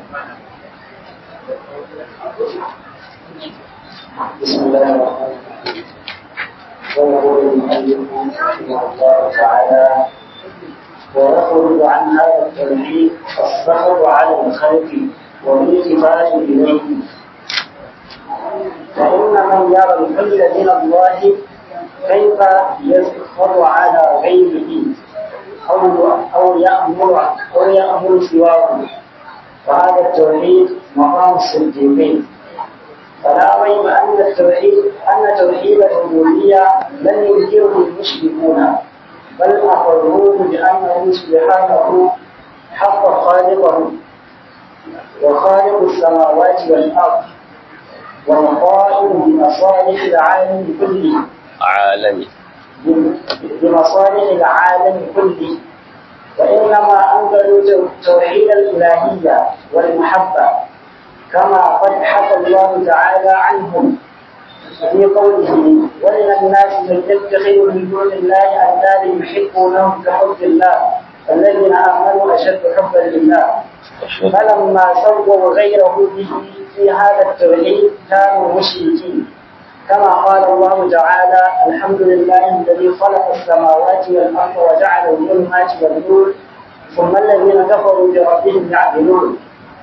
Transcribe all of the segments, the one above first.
بسم الله الرحمن الرحيم ويقول المؤلف رحمه الله تعالى ويخرج عن هذا التوحيد السخط على الخلق والالتفات اليه فان من يرى الحل من الله كيف يسخط على غيره او او يامر او يامر سواه وهذا التوحيد مقام الصديقين فلا ريب ان التوحيد ان توحيد الربوبيه لم ينكره المشركون بل اقروه بانه سبحانه حق خالقه وخالق السماوات والارض والقائم بمصالح العالم كله عالمي بمصالح العالم كله وإنما أنزلوا توحيد الإلهية والمحبة كما قد حكى الله تعالى عنهم في قوله ومن الناس من يتخذ من دون الله أندادا يحبونهم كحب الله الذين آمنوا أشد حبا لله فلما سووا غيره به في هذا التوحيد كانوا مشركين كما قال الله تعالى الحمد لله الذي خلق السماوات والأرض وجعل الظلمات والنور ثم الذين كفروا بربهم يعدلون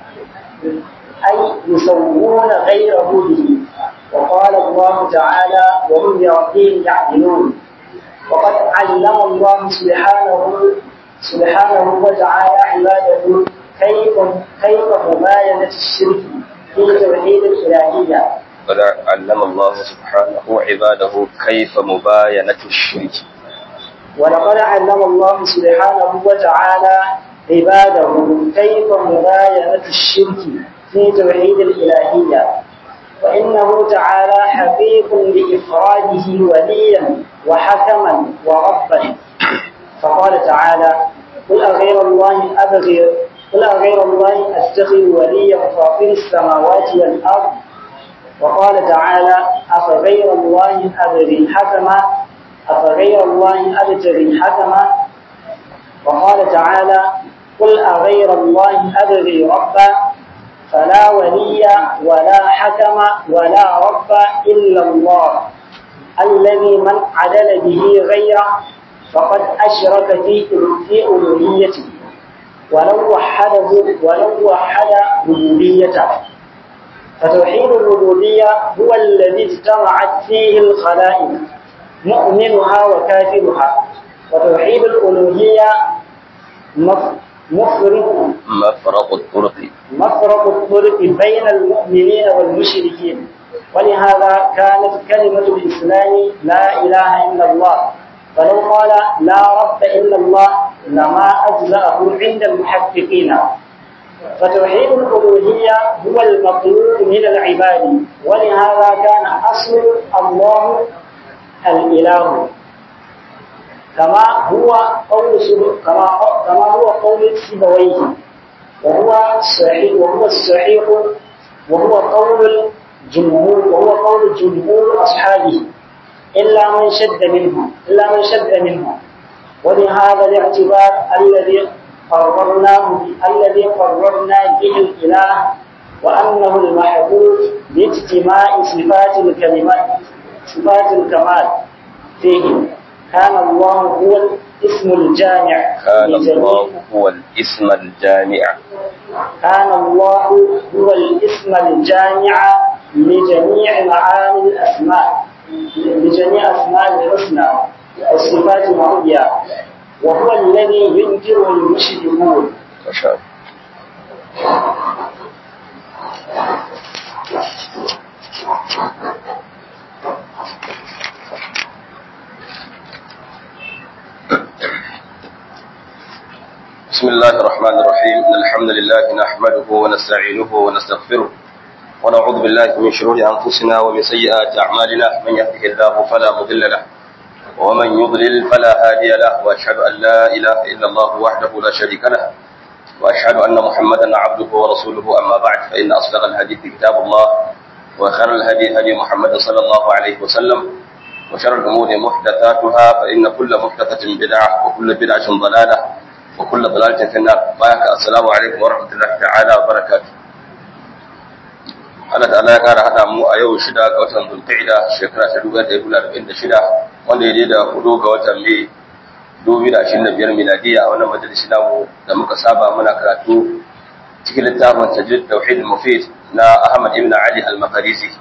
أي يسوون غيره به وقال الله تعالى وهم بربهم يعدلون وقد علم الله سبحانه سبحانه وتعالى عباده كيف كيف مباينة الشرك في توحيد الإلهية قد علم الله سبحانه عباده كيف مباينة الشرك ولقد علم الله سبحانه وتعالى عباده كيف مباينة الشرك في توحيد الإلهية وإنه تعالى حقيق لإفراده وليا وحكما وربا فقال تعالى قل أغير الله أبغي قل أغير الله أتخذ وليا فاطر السماوات والأرض وقال تعالى أفغير الله أبغي حكما أفغير الله أبتغي حكما وقال تعالى قل أغير الله أبغي ربا فلا ولي ولا حكم ولا رب إلا الله الذي من عدل به غيره فقد أشرك في في ألوهيته ولو وحده ولو وحد ربوبيته فتوحيد الربوبية هو الذي اجتمعت فيه الخلائق مؤمنها وكافرها وتوحيد الألوهية مفرق مفرق الطرق مفرق الطرق بين المؤمنين والمشركين ولهذا كانت كلمة الإسلام لا إله إلا الله فلو قال لا رب إلا الله لما أجزأه عند المحققين فتوحيد الألوهية هو المطلوب من العباد ولهذا كان أصل الله الإله كما هو قول كما كما هو قول سيبويه وهو صحيح وهو الصحيح وهو قول الجمهور وهو قول جمهور أصحابه إلا من شد منه إلا من شد منه ولهذا الاعتبار الذي قررناه الذي قررنا به الإله وأنه المحبوب باجتماع صفات الكلمات صفات الكمال فيه كان الله هو الاسم الجامع كان الله هو الاسم الجامع كان الله هو الاسم الجامع لجميع معاني الأسماء لجميع أسماء الحسنى والصفات العليا وهو الذي ينكره المشركون ما شاء الله بسم الله الرحمن الرحيم إن الحمد لله نحمده ونستعينه ونستغفره ونعوذ بالله من شرور أنفسنا ومن سيئات أعمالنا من يهده الله فلا مضل له ومن يضلل فلا هادي له وأشهد أن لا إله إلا الله وحده لا شريك له وأشهد أن محمدا عبده ورسوله أما بعد فإن أصدق الحديث كتاب الله وخير الهدي هدي محمد صلى الله عليه وسلم وشر الأمور محدثاتها فإن كل محدثة بدعة وكل بدعة ضلالة وكل ضلالة في النار بارك السلام عليكم ورحمة الله تعالى وبركاته Allah ta'ala ya kara hada mu a yau shida ga watan Zulqa'ida shekara ta 1446 wanda ya da hudu ga watan Mai 2025 miladiya a wannan majalisi namu da muka saba muna karatu cikin littafin Tajrid Tauhid Mufid na Ahmad ibn Ali Al-Maqdisi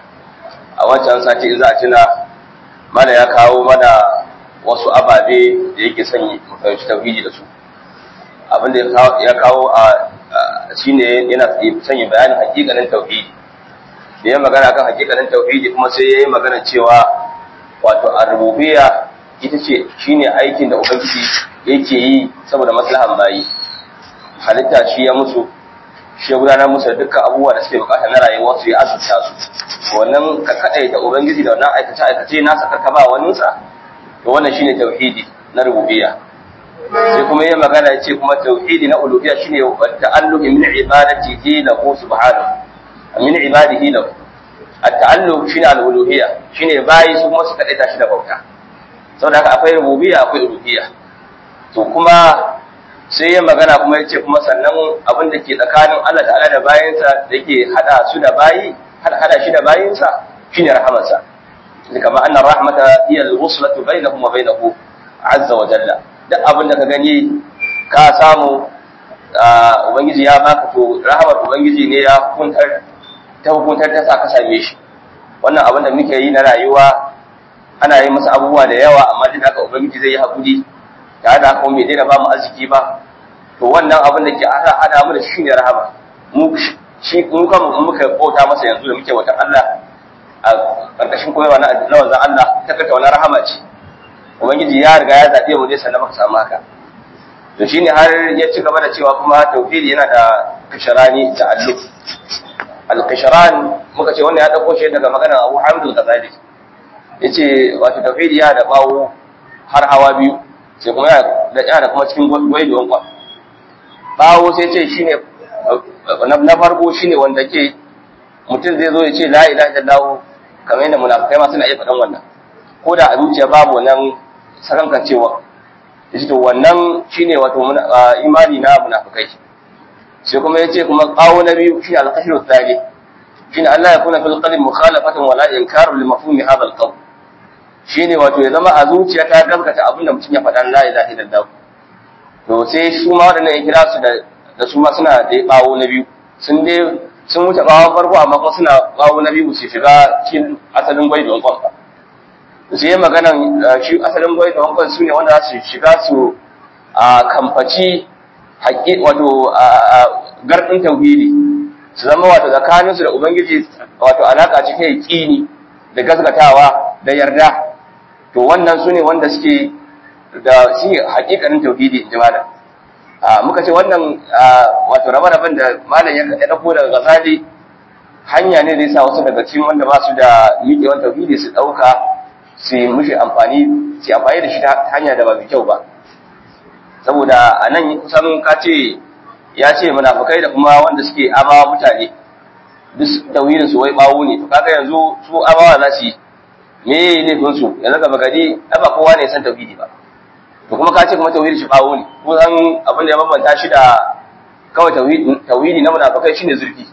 a wancan sati in za a tuna mana ya kawo mana wasu ababe da yake son mu fahimci tauhidi da su abinda ya kawo a shine yana sanya bayanin hakikanin tauhidi da ya magana kan hakikanin tauhidi kuma sai ya yi magana cewa wato arububiyya ita ce shine aikin da ubangiji yake yi saboda maslahan bayi halitta shi ya musu shi ya gudanar musu da dukkan abubuwa da suke bukata na rayuwa su ya azurta su wannan ka kadai da ubangiji da wannan aikace aikace nasa karka ba waninsa to wannan shine tauhidi na rububiyya sai kuma yin magana ya ce kuma tauhidi na uluhiyya shine ta'alluq min ibadatihi lahu subhanahu min ibadihi lahu at-ta'alluq shine al-uluhiyya shine bayi su kuma su kadaita shi da bauta saboda haka akwai rububiyya akwai uluhiyya to kuma sai yin magana kuma ya ce kuma sannan abin da ke tsakanin Allah ta'ala da bayinsa da yake hada su da bayi hada shi da bayinsa shine rahamarsa kama anna rahmata hiya al-wuslatu bainahum wa bainahu azza wa jalla duk abin da ka gani ka samu ubangiji ya baka to rahamar ubangiji ne ya hukuntar ta hukuntar ta sa ka same shi wannan abin da muke yi na rayuwa ana yi masa abubuwa da yawa amma duk haka ubangiji zai yi hakuri tare da haka bai daina ba mu arziki ba to wannan abin da ke ana hada mu da shi ne rahama mu shi mu kan muka bauta masa yanzu da muke wata Allah a karkashin koyarwa na wanzan Allah ta kata wani rahama ce ubangiji ya riga ya zaɓe mu ne sannan muka samu haka to shine har ya ci gaba da cewa kuma tauhidi yana da kasharani ta'alluq al-kasharan muka ce wannan ya dauko shi daga maganar Abu Hamid al-Ghazali yace wato tauhidi ya da bawo har hawa biyu sai kuma da yana kuma cikin gwaiduwan kwa bawo sai ce shine na farko shine wanda ke mutum zai zo ya ce la ilaha illallah kamar yadda munafikai ma suna iya faɗan wannan ko da a zuciya babu wannan sakankan cewa yace to wannan shine wato imani na munafikai sai kuma yace kuma qawo na biyu shine al-qashru tsari shine Allah ya kuna fil qalbi mukhalafatan wala inkaru li mafhumi hadha al-qawl shine wato ya zama a zuciya ta gaskata abin da mutum ya faɗa la ilaha illallah to sai su ma waɗannan ya kira su da da su ma suna da bawo na biyu sun dai sun wuce bawon farko amma kuma suna bawo na biyu su shiga cikin asalin gwai da wankon ba sai maganan shi asalin gwai da wankon su ne wanda za su shiga su a kamfaci haƙi wato gardin tauhidi su zama wato tsakaninsu da ubangiji wato alaƙa cikin yaƙini da gaskatawa da yarda to wannan su ne wanda suke da shi haƙiƙanin tauhidi in ji malam muka ce wannan wato rabe-raben da malam ya ɗauko daga gazali hanya ne da yasa wasu daga cikin wanda ba su da miƙewan tauhidi su ɗauka su yi mushi amfani su amfani da shi ta hanya da ba mai kyau ba saboda a nan kusan ka ce ya ce munafukai da kuma wanda suke amawa mutane duk tauhidin su wai bawo ne to kaga yanzu su amawa za su yi me yayi laifin su yanzu gaba gari ba kowa ne san tauhidi ba to kuma ka ce kuma tauhidi shi bawo ne ko san abin da ya bambanta shi da kawai tauhidi tauhidi na munafikai shine zurfi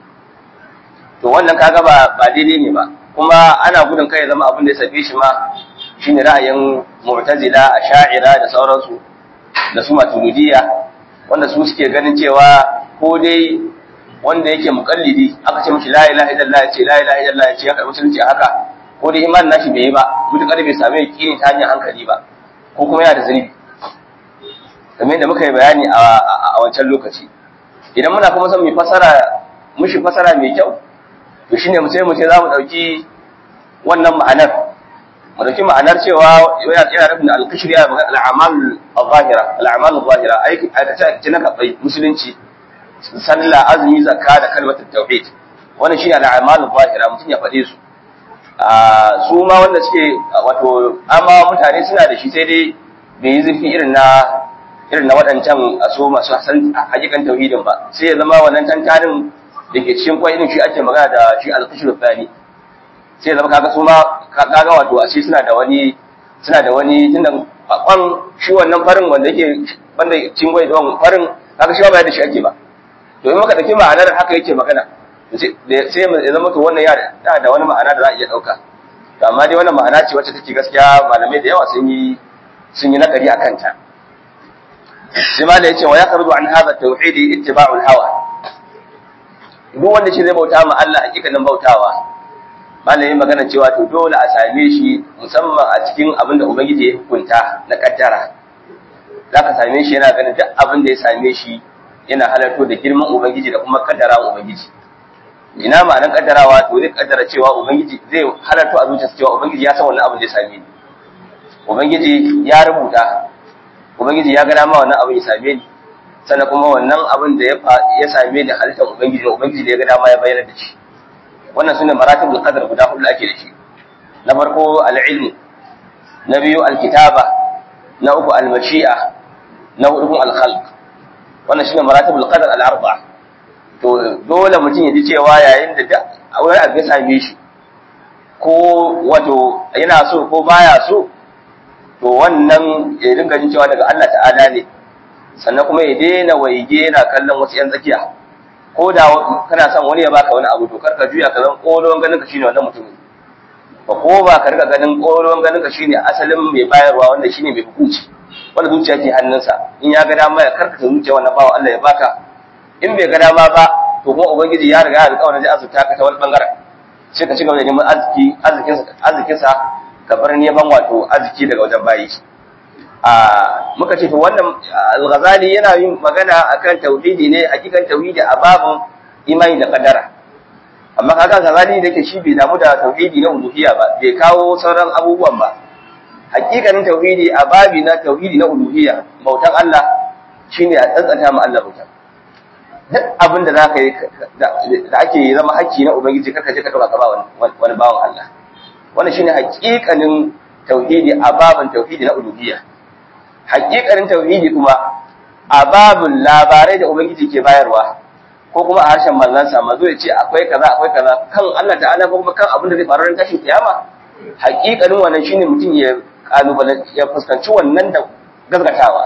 to wannan kaga ba ba daidai ne ba kuma ana gudun kai ya zama abin da ya safe shi ma shine ra'ayin mu'tazila asha'ira da sauransu da su maturidiyya wanda su suke ganin cewa ko dai wanda yake mukallidi aka ce mishi la ilaha illallah ya ce la ilaha illallah ya ce ya karbi musulunci haka ko dai imanin nashi bai yi ba mutukar bai same yakini ta hanyar hankali ba ko kuma yana da zunubi kamar yadda muka yi bayani a wancan lokaci idan muna kuma son mu fasara mushi fasara mai kyau to shine mu sai mu ce za mu dauki wannan ma'anar mu dauki ma'anar cewa yana yana nufin al-kashri ya magana al-a'mal al-zahira al-a'mal al-zahira aiki aikace aikace na kabai musulunci sallah azumi zakka da kalmar tauhid wannan shine al-a'mal al-zahira mutum ya fade su su ma wanda suke wato amma mutane suna da shi sai dai bai yi zurfi irin na irin na waɗancan a so masu hasan hakikan tauhidin ba sai ya zama wannan tantanin da ke cikin kwai shi ake magana da shi al-kashru thani sai zama kaga su ma kaga wato a shi suna da wani suna da wani tunda kwan shi wannan farin wanda yake banda cingwai don farin haka shi ba da shi ake ba to in muka dauki ma'anar haka yake magana sai ya zama to wannan ya da wani ma'ana da za a iya dauka to amma dai wannan ma'ana ce wacce take gaskiya malamai da yawa sun yi sun yi nakari akan ta sai ma da yace wa yaqrudu an hadha tauhidi ittiba'ul hawa duk wanda shi zai bauta ma Allah hakikanin bautawa malami magana cewa to dole a same shi musamman a cikin abin da ubangiji ya hukunta na kaddara za ka same shi yana ganin duk abin da ya same shi yana halarto da girman ubangiji da kuma kaddara ubangiji ina ma'anar kaddarawa to zai kaddara cewa ubangiji zai halarto a zuciyarsa cewa ubangiji ya san wannan abin da ya same ni ubangiji ya rubuta ubangiji ya ga dama wannan abin ya same ni sannan kuma wannan abin da ya same ni halittar ubangiji da ubangiji da ya ga dama ya bayyana da shi wannan sune maratibul qadar guda hudu ake da shi na farko al-ilm na biyu al-kitaba na uku al-mashi'a na hudu al-khalq wannan shine maratibul qadar al-arba'a to dole mutum ya ji cewa yayin da wani abu ya same shi ko wato yana so ko baya so to wannan ya dinga jin cewa daga Allah ta'ala ne sannan kuma ya daina waige yana kallon wasu yan tsakiya ko da kana son wani ya baka wani abu to karka juya ka zan kolon ganin ka shine wannan mutumin ba ko ba ka riga ganin kolon ganin ka shine asalin mai bayarwa wanda shine mai hukunci wanda zuciya ke hannunsa in ya ga dama ya karkata zuciya wannan bawa Allah ya baka in bai ga dama ba to kuma ubangiji ya riga ya alƙawarin zai azurta ka ta wani bangaren sai ka ci gaba da neman arziki arzikinsa arzikinsa ka bar neman wato arziki daga wajen bayi a muka ce to wannan al-ghazali yana yin magana akan tauhidi ne hakikan tauhidi a babun imani da kadara amma kaga ghazali da yake shi bai damu da tauhidi na uluhiyya ba bai kawo sauran abubuwan ba hakikanin tauhidi a babi na tauhidi na uluhiyya bautan Allah shine a tsantsanta ma Allah bautan duk abin da zaka yi da ake zama hakki na ubangiji karka je ka dauka ka ba wani bawan Allah wannan shine hakikanin tauhidi a babin tauhidi na uluhiyya hakikanin tauhidi kuma a babin labarai da ubangiji ke bayarwa ko kuma a harshen manzansa manzo ya ce akwai kaza akwai kaza kan Allah ta'ala ko kuma kan abin da zai faru ran tashin kiyama hakikanin wannan shine mutum ya kalubale ya fuskanci wannan da gazgatawa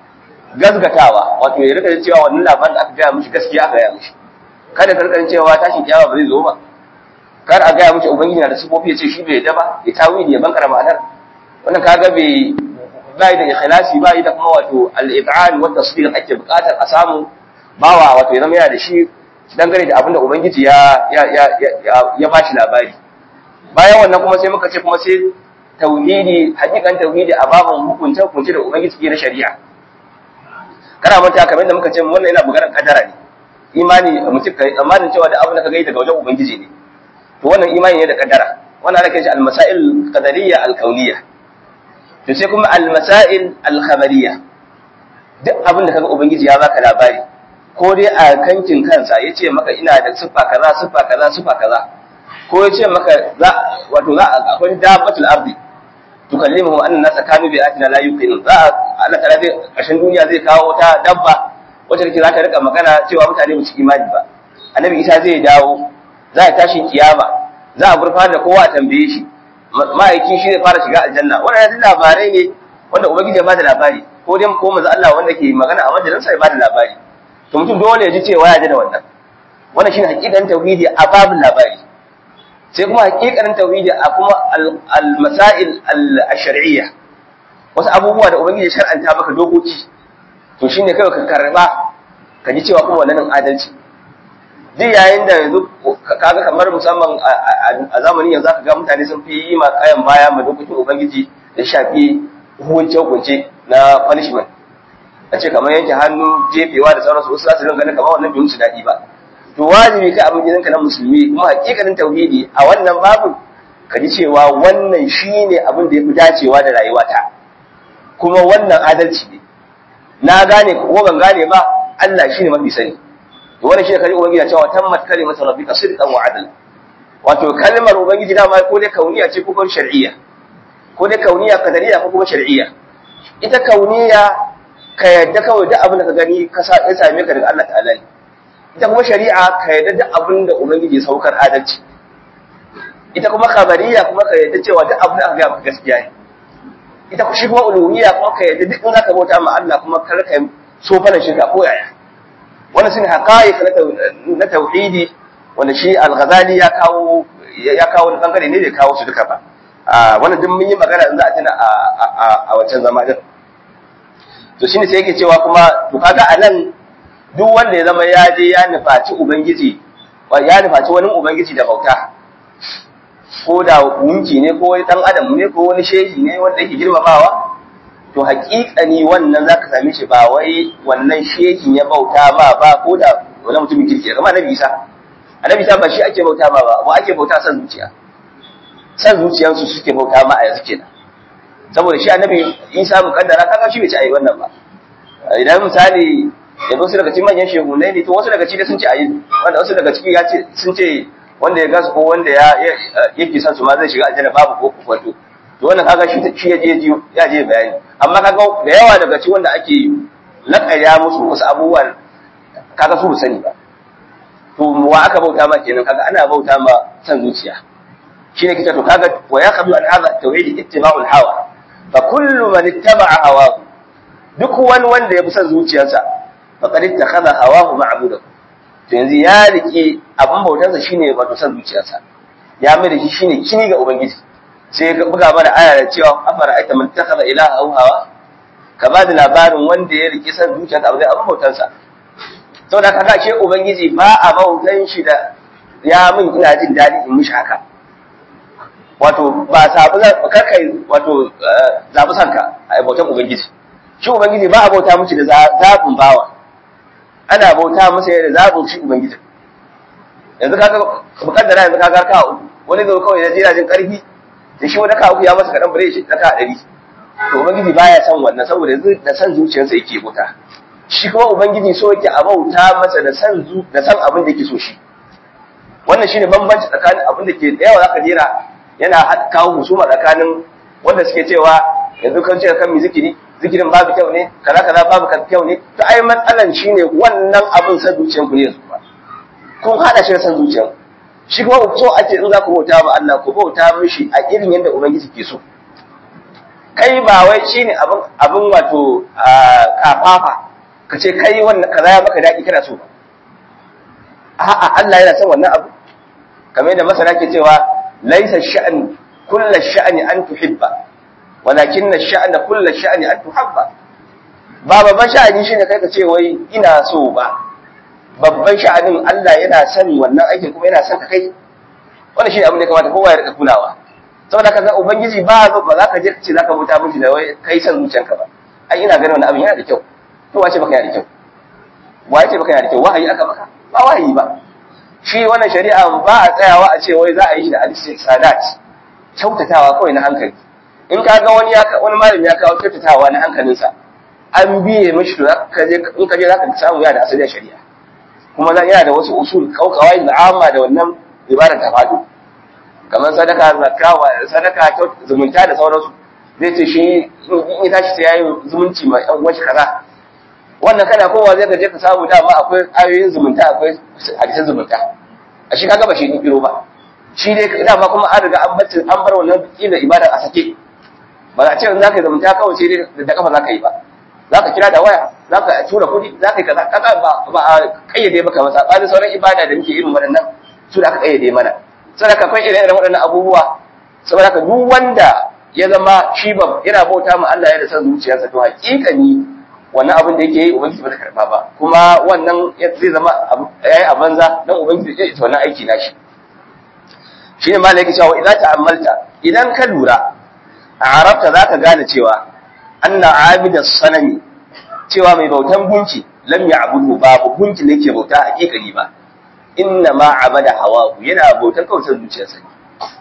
gazgatawa wato ya rika cewa wannan labarin da aka gaya mishi gaskiya aka gaya mishi kada ka rika cewa tashin kiyama ba zai zo ba kar a gaya mishi ubangiji na da sifofi ya ce shi bai yadda ba ya tawili ya bankara ma'anar wannan kaga bai bai da ikhlasi bai da kuma wato al-ib'al wa tasdiq ake bukatar a samu bawa wato ya zama yana da shi dangane da abin da ubangiji ya ya ya ya bashi labari bayan wannan kuma sai muka ce kuma sai tauhidi hakikan tauhidi a babin hukunta hukunci da ubangiji ke na shari'a kana manta kamar yadda muka ce wannan yana bugaran kadara ne imani mutum kai tsammanin cewa da abin da ka gani daga wajen ubangiji ne to wannan imani ne da kadara wannan ana kiran shi al-masail qadariyya al-kauniyya to sai kuma al-masail al-khabariyya duk abin da kaga ubangiji ya baka labari ko dai a kankin kansa yace maka ina da siffa kaza siffa kaza siffa kaza ko yace maka za wato za akwai dabbatul ardi tukallimuhu anna nasa kanu bi atina la yuqinun za Allah ta'ala zai kashin duniya zai kawo wata dabba wacce take za ta rika magana cewa mutane ba su imani ba annabi Isa zai dawo za a tashi kiyama za a gurfana da kowa a tambaye shi ma'aiki shi zai fara shiga aljanna wannan labarai ne wanda ubangiji ya bada labari ko dai ko manzo Allah wanda ke magana a majalinsa ya bada labari to mutum dole ya ji cewa ya ji da wannan wannan shine hakikan tauhidi a babin labari sai kuma hakikanin tauhidi a kuma al-masail al-shar'iyya wasu abubuwa da ubangiji ya shar'anta maka dokoki to shine kai ka karba ka ji cewa kuma wannan adalci duk yayin da yanzu kaga kamar musamman a zamanin yanzu aka ga mutane sun fi yi ma kayan baya ma dokokin ubangiji da shafi hukunce hukunce na punishment a ce kamar yanke hannu jefewa da sauransu wasu za su dinga ganin kamar wannan bai musu daɗi ba to wajibi kai abin gidanka na musulmi kuma hakikanin tauhidi a wannan babu ka ji cewa wannan shine abin da ya fi dacewa da rayuwata kuma wannan adalci ne na gane ko ban gane ba Allah shine mafi sani to wannan shine kalmar ubangiji cewa tammat kalimatu rabbika sidqan wa adl wato kalmar ubangiji da ma ko dai kauniya ce ko kuma shar'iyya ko dai kauniya qadariyya ko kuma shar'iyya ita kauniya ka yadda kawai duk abin da ka gani ka sa ya same ka daga Allah ta'ala ne ita kuma shari'a ka yadda duk abin da ubangiji saukar adalci ita kuma khabariya kuma ka yadda cewa duk abin da aka ga maka gaskiya ne ita shi kuma uluhiyya kuma ka yadda duk in zaka bauta ma Allah kuma kar ka so fara shirka ko yaya wannan shine haqa'iq na tauhidi wanda shi al-Ghazali ya kawo ya kawo wani bangare ne da kawo su duka ba wannan duk mun yi magana in za a tuna a wancan zama din to shine sai yake cewa kuma to kaga anan duk wanda ya zama ya je ya nufaci ubangiji ya nufaci wani ubangiji da bauta ko da gunki ne ko wani dan adam ne ko wani shehi ne wanda yake girmamawa to haƙiƙani wannan zaka same shi ba wai wannan shehin ya bauta ma ba ko da wani mutumin kirki kamar annabi Isa annabi Isa ba shi ake bauta ma ba ba ake bauta san zuciya san zuciyarsu suke bauta ma a yanzu kenan saboda shi annabi Isa mukaddara kaga shi bai ci ayi wannan ba idan misali yanzu wasu daga cikin manyan shehunai ne to wasu daga cikin sun ce ayi wanda wasu daga cikin ya ce sun ce wanda ya gasu ko wanda ya yake son su ma zai shiga aljanna babu ko wato to wannan kaga shi shi ya je ya je bayani amma kaga da yawa daga cikin wanda ake lakaya musu wasu abubuwan kaga su sani ba to wa aka bauta ma kenan kaga ana bauta ma san zuciya shine kita to kaga wa yaqdu an hadha tauhid ittiba'ul hawa fa kullu man ittaba'a hawahu duk wani wanda ya bi san zuciyarsa faqad ittakhadha hawahu ma'budahu to yanzu ya rike abin bautarsa shine wato san zuciyarsa ya mai da shi shine kini ga ubangiji sai ya buga mana aya da cewa afara aita man takhadha ilaha aw hawa ka ba da labarin wanda ya rike san zuciyarsa abin abin bautarsa saboda kaga ce ubangiji ba a bautan shi da ya min ina jin daɗi in mishi haka wato ba sabu karkai wato zabi sanka a bautan ubangiji shi ubangiji ba a bauta mishi da zabin bawa ana bauta masa da zabin shi ubangiji yanzu kaga mukaddara yanzu kaga ka uku wani zo kawai da jira jin karfi da shi wani ka uku ya masa kadan bare shi ta ka dari to ubangiji baya san wannan saboda yanzu da san zuciyarsa yake bauta shi kuma ubangiji so yake a bauta masa da san zu da san abin da yake so shi wannan shine bambanci tsakanin abin da ke da yawa zaka jira yana kawo husuma tsakanin wanda suke cewa yanzu kan ce kan mi zikiri zikirin babu kyau ne kaza kaza babu kyau ne to ai matsalan shine wannan abin san zuciyar ku ne yanzu ba kun hada shi da san zuciyar shi kuma so ake in za ku bauta ma Allah ku bauta mishi a irin yadda ubangiji ke so kai ba wai shine abin abin wato kafafa ka ce kai wannan kaza ya maka daɗi kana so a'a Allah yana son wannan abu kamar yadda masana ke cewa laisa sha'an kullu sha'ani an tuhibba walakin sha'ana kullu sha'ani an tuhabba ba babban sha'ani shine kai ka ce wai ina so ba babban sha'anin Allah yana son wannan aikin kuma yana son ka kai wannan shine abin da kamata kowa ya rika kulawa saboda kaga ubangiji ba ba za ka je ka ce za ka bauta miki da wai kai san zuciyanka ba ai ina ganin wannan abin yana da kyau to wace baka yana da kyau wace baka yana da kyau wahayi aka maka ba wahayi ba shi wannan shari'a ba a tsayawa a ce wai za a yi shi da hadisi sadat kyautatawa kawai na hankali in ka ga wani wani malami ya kawo kyautatawa na hankalinsa an biye mishi to ka je in ka je zaka samu yana da asalin shari'a kuma yana da wasu usul kawai da amma da wannan ibadar ta fado kamar sadaka zakka sadaka zumunta da sauransu zai ce shi in ya tashi sai yayi zumunci ma yan uwan shi kaza wannan kana kowa zai ka je ka samu dama akwai ayoyin zumunta akwai hadisan zumunta a shi kaga ba shi kiro ba shi dai dama kuma an riga an bar an bar wannan kila ibadar a sake ba za a ce za ka yi zumunta kawai sai dai da kafa za ka yi ba za ka kira da waya za ka tura kuɗi za ka yi kaza kaga ba ba a kayyade maka ba sabanin sauran ibada da muke irin waɗannan su da aka kayyade mana saboda akwai irin waɗannan abubuwa saboda ka duk wanda ya zama shi ba yana bauta ma Allah ya da san zuciyarsa to hakikani wannan abin da yake yi ubangiji ba ta karba ba kuma wannan zai zama yayi a banza dan ubangiji zai ita wannan aiki nashi shine malai yake cewa idan ta'ammalta idan ka lura a arabta zaka gane cewa anna abida sanami cewa mai bautan gunki lam ya'budu babu gunki ne ke bauta hakikani ba inna ma abada hawahu yana bautan kawai zuciyarsa ne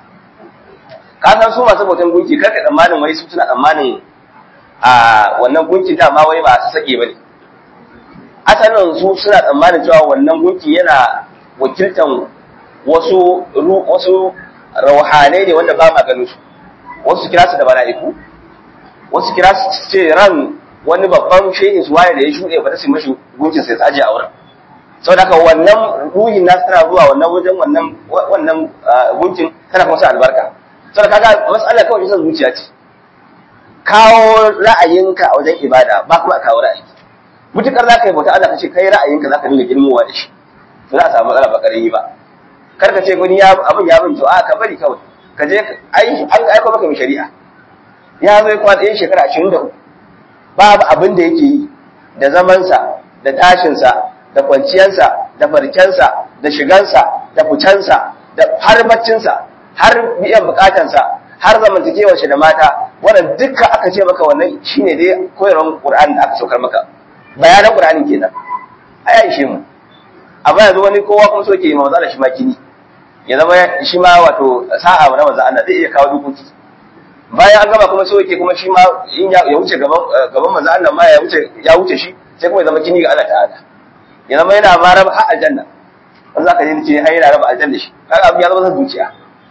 ka san su masu bautan gunki karka tsammanin wai su suna tsammanin a wannan gunki dama wai ba su sake bane asalin su suna tsammanin cewa wannan gunki yana wakiltan wasu wasu rauhanai ne wanda ba ma ganin su wasu kira su da mala'iku wasu kira su ce ran wani babban shehin su waye da ya shuɗe ba ta su mashi gunkin sai tsaje a wurin saboda haka wannan ruhin nasu tana zuwa wannan wajen wannan wannan gunkin tana kuma sa albarka saboda kaga mas'ala kawai san zuciya ce kawo ra'ayinka a wajen ibada ba kuma kawo ra'ayi mutukar za ka yi bauta Allah ka ce kai ra'ayinka za ka dinga girmowa da shi to za a samu matsala ba ƙarami ba kar ka ce wani ya abin ya bin to a ka bari kawai ka je ai an aiko maka mai shari'a ya zo ya kwana ɗayan shekara ashirin da uku babu abin da yake yi da zamansa da tashinsa da kwanciyarsa da farkensa da shigansa da ficensa da har baccinsa har biyan bukatansa har zamantakewar shi da mata wannan dukkan aka ce maka wannan shine dai koyarwar Qur'ani da aka saukar maka bayanan Qur'ani kenan aya ishe mu amma yanzu wani kowa kuma so ke yi manzo shi ma kini ya zama shi ma wato sa'a na manzo Allah zai iya kawo dokoki bayan an gaba kuma so yake kuma shi ma in ya wuce gaban gaban manzo Allah ma ya wuce ya wuce shi sai kuma ya zama kini ga Allah ta'ala ya zama yana ma raba har aljanna wanda zaka ji ce ai yana raba aljanna shi kaga abin ya zama san zuciya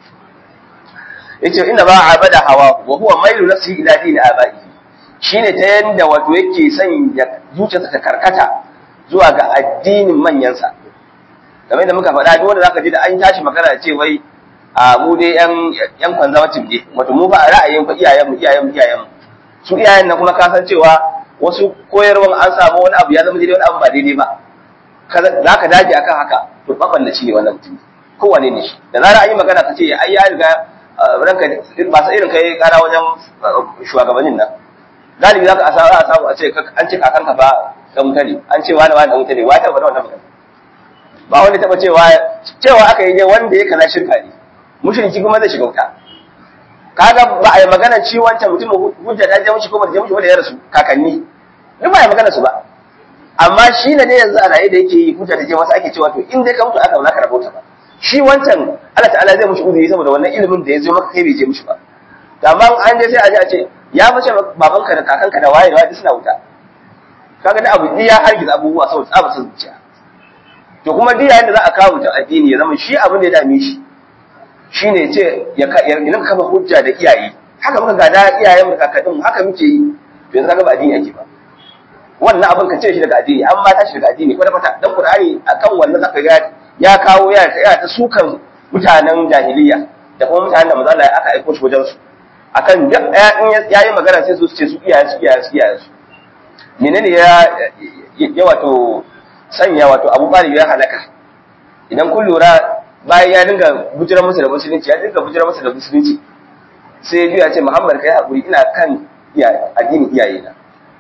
yace inna ba abada hawa wa huwa mailu nafsi ila dini abai shine ta yanda wato yake son ya zuciyarsa ta karkata zuwa ga addinin manyansa kamar da muka faɗa duk wanda zaka ji da an tashi magana ce wai a mu dai yan yan conservative ne wato mu ba ra'ayin fa iyayen mu iyayen mu iyayen mu su iyayen nan kuma ka san cewa wasu koyarwan an samu wani abu ya zama daidai wani abu ba daidai ba za ka dage akan haka to baballaci ne wannan mutum kowane ne shi da zarar an yi magana ka ce ai ya riga ranka ba sa irin kai kara wajen shugabannin nan galibi za ka asara a samu a ce an ce kakanka ba ga mutane an ce wani wani da mutane wa ta faɗa wannan magana ba wanda taɓa cewa cewa aka yi ne wanda ya kaza shirka ne mushriki kuma zai shiga wuta kaga ba a yi magana ci wancan mutum hujja ta je mushi ko ba ta je mushi wanda ya rasu kakanni duk ba a yi magana su ba amma shi ne ne yanzu a raye da yake yi hujja ta je masa ake cewa to in dai ka mutu aka ba za ka rabauta ba shi wancan Allah ta'ala zai mushi uzuri saboda wannan ilimin da ya zo maka kai bai je mushi ba to amma an je sai a je a ce ya mace babanka da kakanka da waye da waye suna wuta kaga da abu ya hargiza abubuwa saboda tsaba san zuciya to kuma duk yayin da za a kawo mutum addini ya zama shi abin da ya dame shi shine ce ya ya kafa hujja da iyaye haka muka gada iyayen mu kakannin haka muke yi to yanzu kaga ba addini ake ba wannan abin ka ce shi daga addini an ma tashi daga addini kwata kwata dan qur'ani akan wannan zaka ga ya kawo ya ya ta sukan mutanen jahiliya da kuma mutanen da manzo Allah aka aika shi wajen su akan duk in yayi magana sai su ce su iyaye su iyaye su iyaye su menene ya ya wato sanya wato Abu Talib ya halaka idan kun lura bayan ya dinga bujira masa da musulunci ya dinga bujira masa da musulunci sai ya ce Muhammad kai hakuri ina kan addinin iyaye na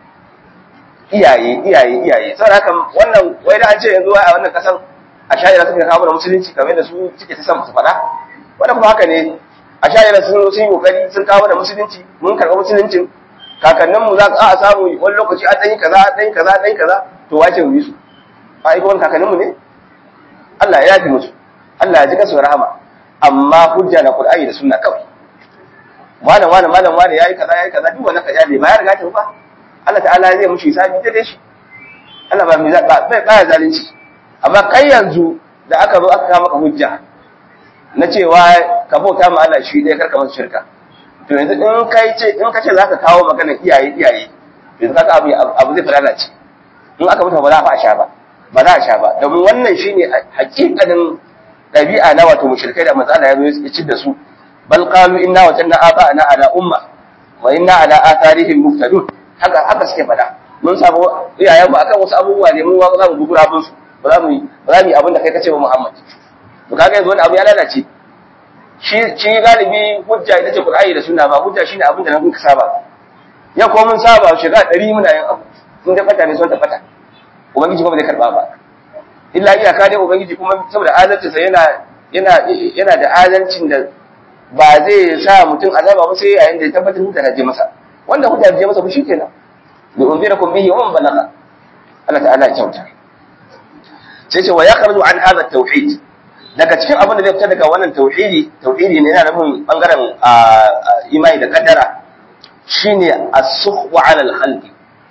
iyaye iyaye iyaye saboda haka wannan wai da an ce yanzu a wannan kasan a shayira suka kawo da musulunci kamar da su suke ta san su faɗa wannan kuma haka ne a shayira sun sun yi kokari sun kawo da musulunci mun karɓi musuluncin kakanninmu za a samu wani lokaci an ɗanyi kaza an ɗanyi kaza an ɗanyi kaza to wace mu yi su a aiko wani kakanninmu ne Allah ya yafi musu Allah ya ji kasu rahama amma hujja na Qur'ani da sunna kawai malam malam malam malam yayi kaza yayi kaza duk wannan kaja ne ba ya riga ta ba Allah ta'ala zai mushi hisabi da shi Allah ba ba ba ya zalunci amma kai yanzu da aka zo aka maka hujja na cewa ka bauta ma Allah shi dai karka masa shirka to yanzu in kai ce in kace zaka kawo magana iyaye iyaye yanzu kaga abu abu zai fara ce in aka mutu ba za a sha ba ba za a sha ba domin wannan shine hakikanin ɗabi'a na wato mushrikai da matsala ya zo ya ci da su bal qalu inna wajanna aba'ana ala umma wa inna ala atharihim muftadun haka haka suke fada mun samu iyayen mu akan wasu abubuwa ne mun za mu gugura bin su ba za mu yi ba za mu yi abin da kai kace ba Muhammad to kaga yanzu wani abu ya lalace shi shi galibi hujja ita ce Qur'ani da Sunna ba hujja shine abin da nan ka saba ya ko mun saba shiga 100 muna yin abu sun da fata ne sun ta fata ubangiji kuma bai karba ba illa iyaka dai ubangiji kuma saboda adalcinsa yana yana yana da adalcin da ba zai sa mutum azaba ba sai yayin da ya tabbatar hujja ta je masa wanda hujja ta je masa ba shikenan bi unzirakum bihi wa man balagha Allah ta'ala ya kyauta sai ce wa yakhruju an hadha tauhid daga cikin abin da zai fita daga wannan tauhidi tauhidi ne yana nufin bangaren imani da kaddara shine as-sukhwa 'ala al-khalqi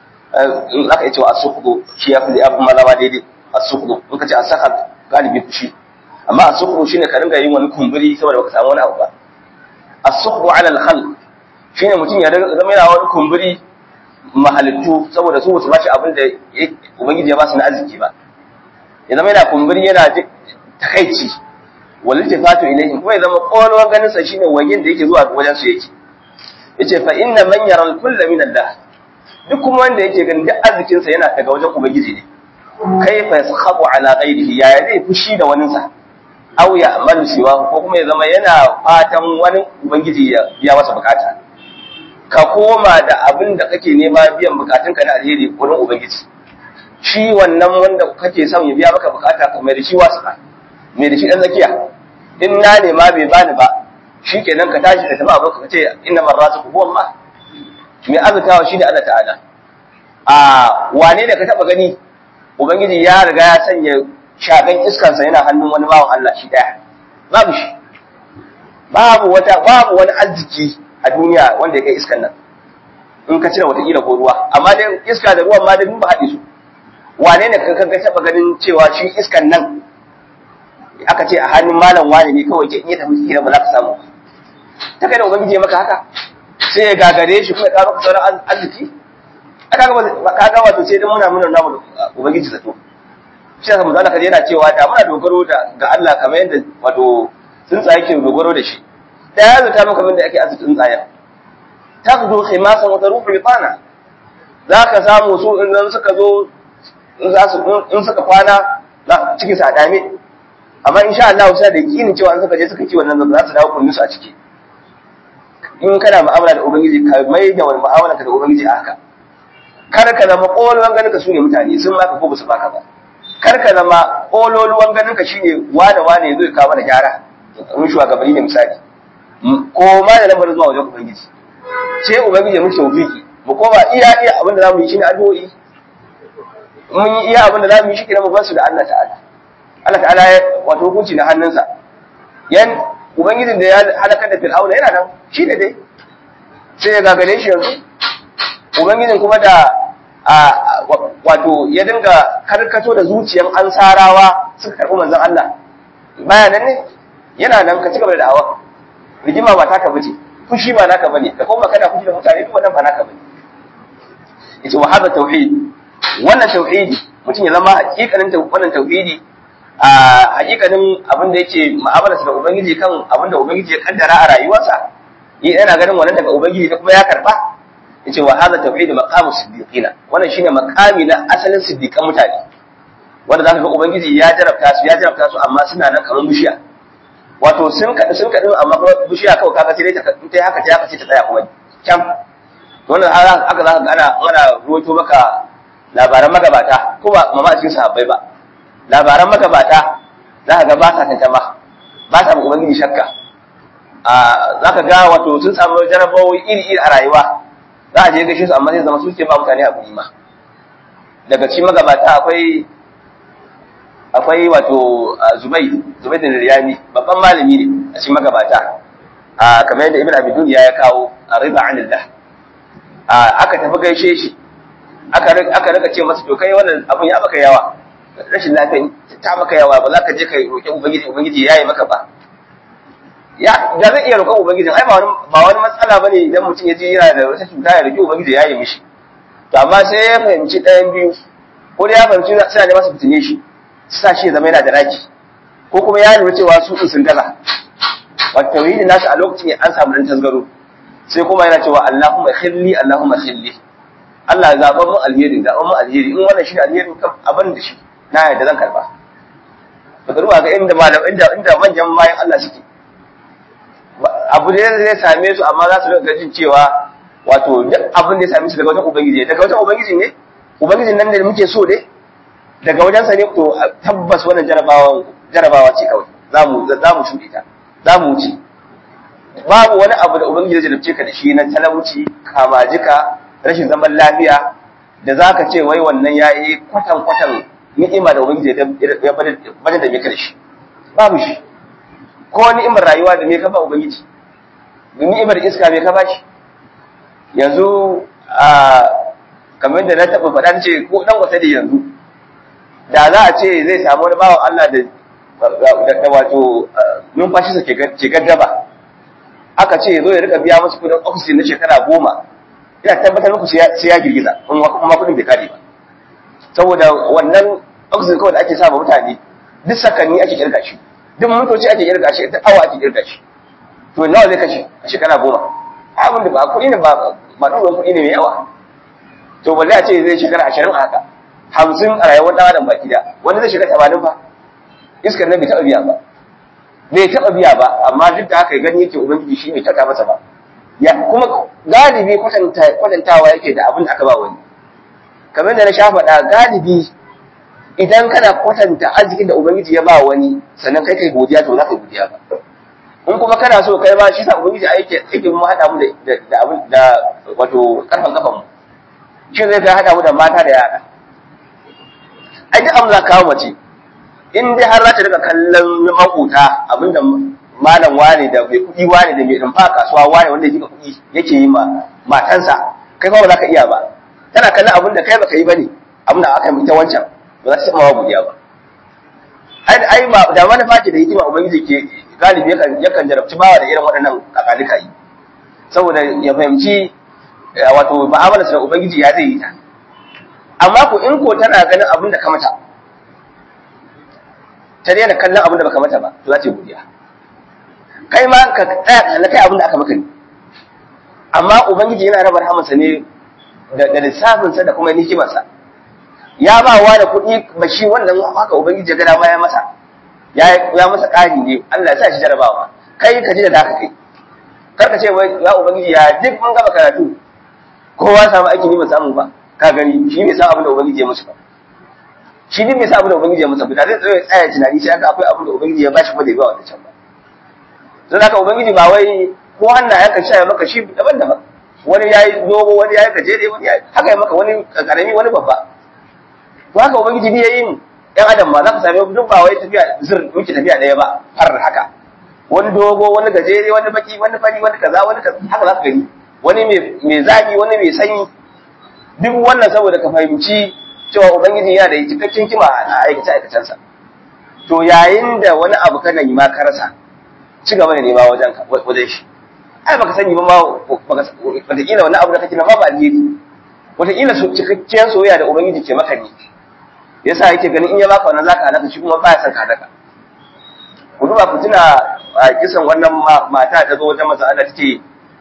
in aka ce as-sukhdu shi ya fi abu malawa daidai as-sukhdu in ka ce as-sakhat galibi fushi amma as-sukhdu shine ka ringa yin wani kumburi saboda baka samu wani abu ba as-sukhdu 'ala al-khalq shine mutum ya zama yana wani kumburi mahalittu saboda su su bashi abin da ubangiji ya ba su na arziki ba ya zama yana kumburi yana takaici wal iltifatu ilayhim kuma ya zama kolon ganin sa shine wajen da yake zuwa wajen su yake yace fa inna man yara al-kulla min Allah duk kuma wanda yake ganin duk arzikin sa yana daga wajen ubangiji ne kaifa yaskhatu ala ghayrihi ya zai fushi da wani sa aw ya amalu siwa ko kuma ya zama yana fatan wani ubangiji ya biya masa bukata ka koma da abin da kake nema biyan bukatunka na alheri wurin ubangiji shi wannan wanda kake son ya biya maka bukata ka mai da shi wasu mai da shi dan zakiya in na nema bai bani ba shi kenan ka tashi ka tafi abin ka ce inna marrazu huwa Allah mai azutawa shi ne Allah ta'ala a wane da ka taba gani ubangiji ya riga ya sanya shagan iskansa yana hannun wani bawan Allah shi daya babu shi babu wata babu wani arziki a duniya wanda ya kai iskan nan in ka cire watakila ko ruwa amma dai iska da ruwan ma dai mun ba haɗe su wane ne ka ga taba ganin cewa shi iskan nan aka ce a hannun malam wani ne kawai ke iya tafi kira ba za ka samu ba ta kai da ubangiji maka haka sai ya gagare shi kuma ya karo sauran arziki aka ga ka ga wato sai dan muna muna namu ubangiji zato shi yasa manzo Allah yana cewa da muna dogaro da ga Allah kamar yadda wato tsuntsaye ke dogaro da shi da ya zata maka min da ake azu tsuntsayen taqdu khimasan wa taruhu bitana zaka samu su in suka zo in za su in suka kwana cikin sa dame amma insha Allah sai da yakinin cewa an suka je suka ci wannan za su dawo kunnusu a ciki in kana mu'amala da ubangiji ka mai da wani mu'amala ka da ubangiji a haka kar ka zama kololuwan ganin ka sune mutane sun baka ko basu baka ba kar ka zama kololuwan ganin ka shine wane wane zai kawo mana gyara mun shugabanni ne misali ko ma da lambar zuwa wajen ubangiji sai ubangiji mu tawfiki mu koma iya iya abin da zamu yi shine addu'o'i mun yi iya abin da zamu yi shi kira mu basu da Allah ta'ala Allah ta'ala wato hukunci na hannunsa yan ubangijin da ya halakar da fir'auna yana nan shi ne dai sai ya gagare shi yanzu ubangijin kuma da wato ya dinga karkato da zuciyan ansarawa suka karɓi manzon Allah baya nan ne yana nan ka cigaba da da'awa rigima ba taka bace fushi ba naka bane da kuma kana fushi da mutane duk wannan ba naka bane yace wa hada tauhid wannan tauhidi mutum ya zama hakikanin wannan tauhidi a hakikanin abin da yake mu'amalarsa da ubangiji kan abin da ubangiji ya kaddara a rayuwarsa yana ganin wannan daga ubangiji da kuma ya karba yace wa hadha tauhid maqamu siddiqina wannan shine maqami na asalin siddiqan mutane wanda zaka ga ubangiji ya jarabta su ya jarabta su amma suna nan kamar bishiya wato sun kada sun kada amma kuma bishiya kawai kaga sai ta ta haka ta haka sai ta tsaya kuma kyam wannan haka zaka ga ana ana ruwaito maka labaran magabata ko ba mama a cikin sahabbai ba labaran magabata za ka ga ba sa tantama ba sa ubangiji shakka za ka ga wato sun samu jarabawoyi iri-iri a rayuwa za a je gaishe su amma zai zama su ke ba mutane abu ma daga cikin magabata akwai akwai wato zubai zubai da riyami babban malami ne a cikin magabata a kamar yadda ibn abidun ya kawo a riba anillah aka tafi gaishe shi aka rika ce masa to kai wannan abun ya baka yawa rashin lafiya ta maka yawa ba za ka je ka roƙi ubangiji ubangiji ya yi maka ba ya da zai iya roƙon ubangiji ai ba wani ba wani matsala bane idan mutum ya ji yana da wata cuta ya roƙi ubangiji ya yi mishi to amma sai ya fahimci ɗayan biyu ko da ya fahimci suna da masa fitine shi sa shi zama yana da raki ko kuma ya lura cewa su din sun gaza wato tauhidin nasu a lokacin an samu dan tasgaro sai kuma yana cewa Allahumma khilli Allahumma khilli Allah ya zaɓa mun alheri zaɓa mun alheri in wannan shi alheri kam abin da shi na yadda zan karba ba ruwa ga inda malam inda inda manyan bayan Allah suke abu da zai same su amma za su rika jin cewa wato duk abin da ya same su daga wajen ubangiji daga wajen ubangiji ne ubangijin nan da muke so ne daga wajen sa ne to tabbas wannan jarabawa jarabawa ce kawai za mu za mu shuɗe ta za mu wuce babu wani abu da ubangiji zai jarabce ka da shi na talauci kamajika rashin zaman lafiya da zaka ce wai wannan yayi kwatan kwatan ni'ima da ubangiji ya bada da me ka da shi babu shi ko ni'imar rayuwa da me ka ba ubangiji ni'imar iska me ka ba shi yanzu a kamar da na taɓa faɗa ce ko ɗan wata da yanzu da za a ce zai samu wani bawan Allah da da wato numfashi ke gaggaba aka ce zo ya rika biya musu kudin oxygen na shekara goma ina tabbatar muku sai ya girgiza kuma kudin bai kare ba saboda wannan oxygen kawai da ake sa mutane duk sakanni ake kirga shi duk mintoci ake kirga shi duk awa ake kirga shi to nawa zai kashe a shekara goma abin da ba kuɗi ne ba ba ɗuɗin kuɗi ne mai yawa to balle a ce zai shekara ashirin a haka hamsin a rayuwar ɗan adam baki da wani zai shekara tamanin fa iskar nan bai taɓa biya ba bai taɓa biya ba amma duk da haka gani yake ubangiji shi bai taɓa masa ba ya kuma galibi kwatantawa yake da abin da aka ba wani kamar da na sha faɗa galibi idan kana kwatanta arzikin da ubangiji ya ba wani sannan kai kai godiya to za ka yi godiya ba in kuma kana so kai ba shi sa ubangiji a yake yake mu haɗa mu da da abin da wato karfan kafan mu shi zai ga haɗa mu da mata da yara ai duk abin za ka kawo mace in dai har za ta daga kallon makuta abinda malam wane da mai kuɗi wane da mai rumfa kasuwa wane wanda yake kuɗi yake yi ma matansa kai kuma ba za ka iya ba tana kallon abin da kai baka yi bane abin da aka yi ta wancan ba za ta taɓa wa godiya ba ai ai ma da manufa ce da hikima ubangiji ke galibi yakan yakan jarabci bawa da irin waɗannan kakalika yi saboda ya fahimci wato mu'amalarsa da ubangiji ya zai yi ta amma ko in ko tana ganin abin da ka mata ta daina kallon abin da baka mata ba to za ta yi godiya kai ma ka tsaya na kai abin da aka maka ne amma ubangiji yana raba rahamarsa ne da lissafinsa da kuma hikimarsa ya ba wa da kuɗi ba shi wannan haka ubangiji ya gada ya masa ya masa ƙari ne Allah ya sa shi jarabawa kai ka ji da zaka kai kar ka ce wai ya ubangiji ya duk mun gaba karatu kowa samu aiki ne ba samu ba ka gani shi bai san abin da ubangiji ya musu ba shi din bai san abin da ubangiji ya musu ba da zai tsaya tsaya tunani sai aka akwai abin da ubangiji ya bashi ba da ba wata can ba don haka ubangiji ba wai ko hannayen ka sha maka shi daban-daban wani yayi dogo wani yayi gajere wani yayi haka ya maka wani karami wani babba to haka ubangiji ne yayi mu ɗan adam ma za ka same duk ba wai tafiya zir muke tafiya ɗaya ba har haka wani dogo wani gajere wani baki wani fari wani kaza wani kaza haka za ka gani wani mai zafi wani mai sanyi duk wannan saboda ka fahimci cewa ubangiji yana da cikakken kima a aikace aikacensa to yayin da wani abu kana yi ma ka rasa ci gaba da nema wajen wajen shi ai baka sani ba ma wataƙila wani abu da kake na ba ba alheri wataƙila cikakken soyayya da ubangiji ke maka ne yasa yake ganin in ya baka wannan zaka halaka shi kuma baya son ka halaka ku duba ku tuna a kisan wannan mata ta zo wajen maza Allah take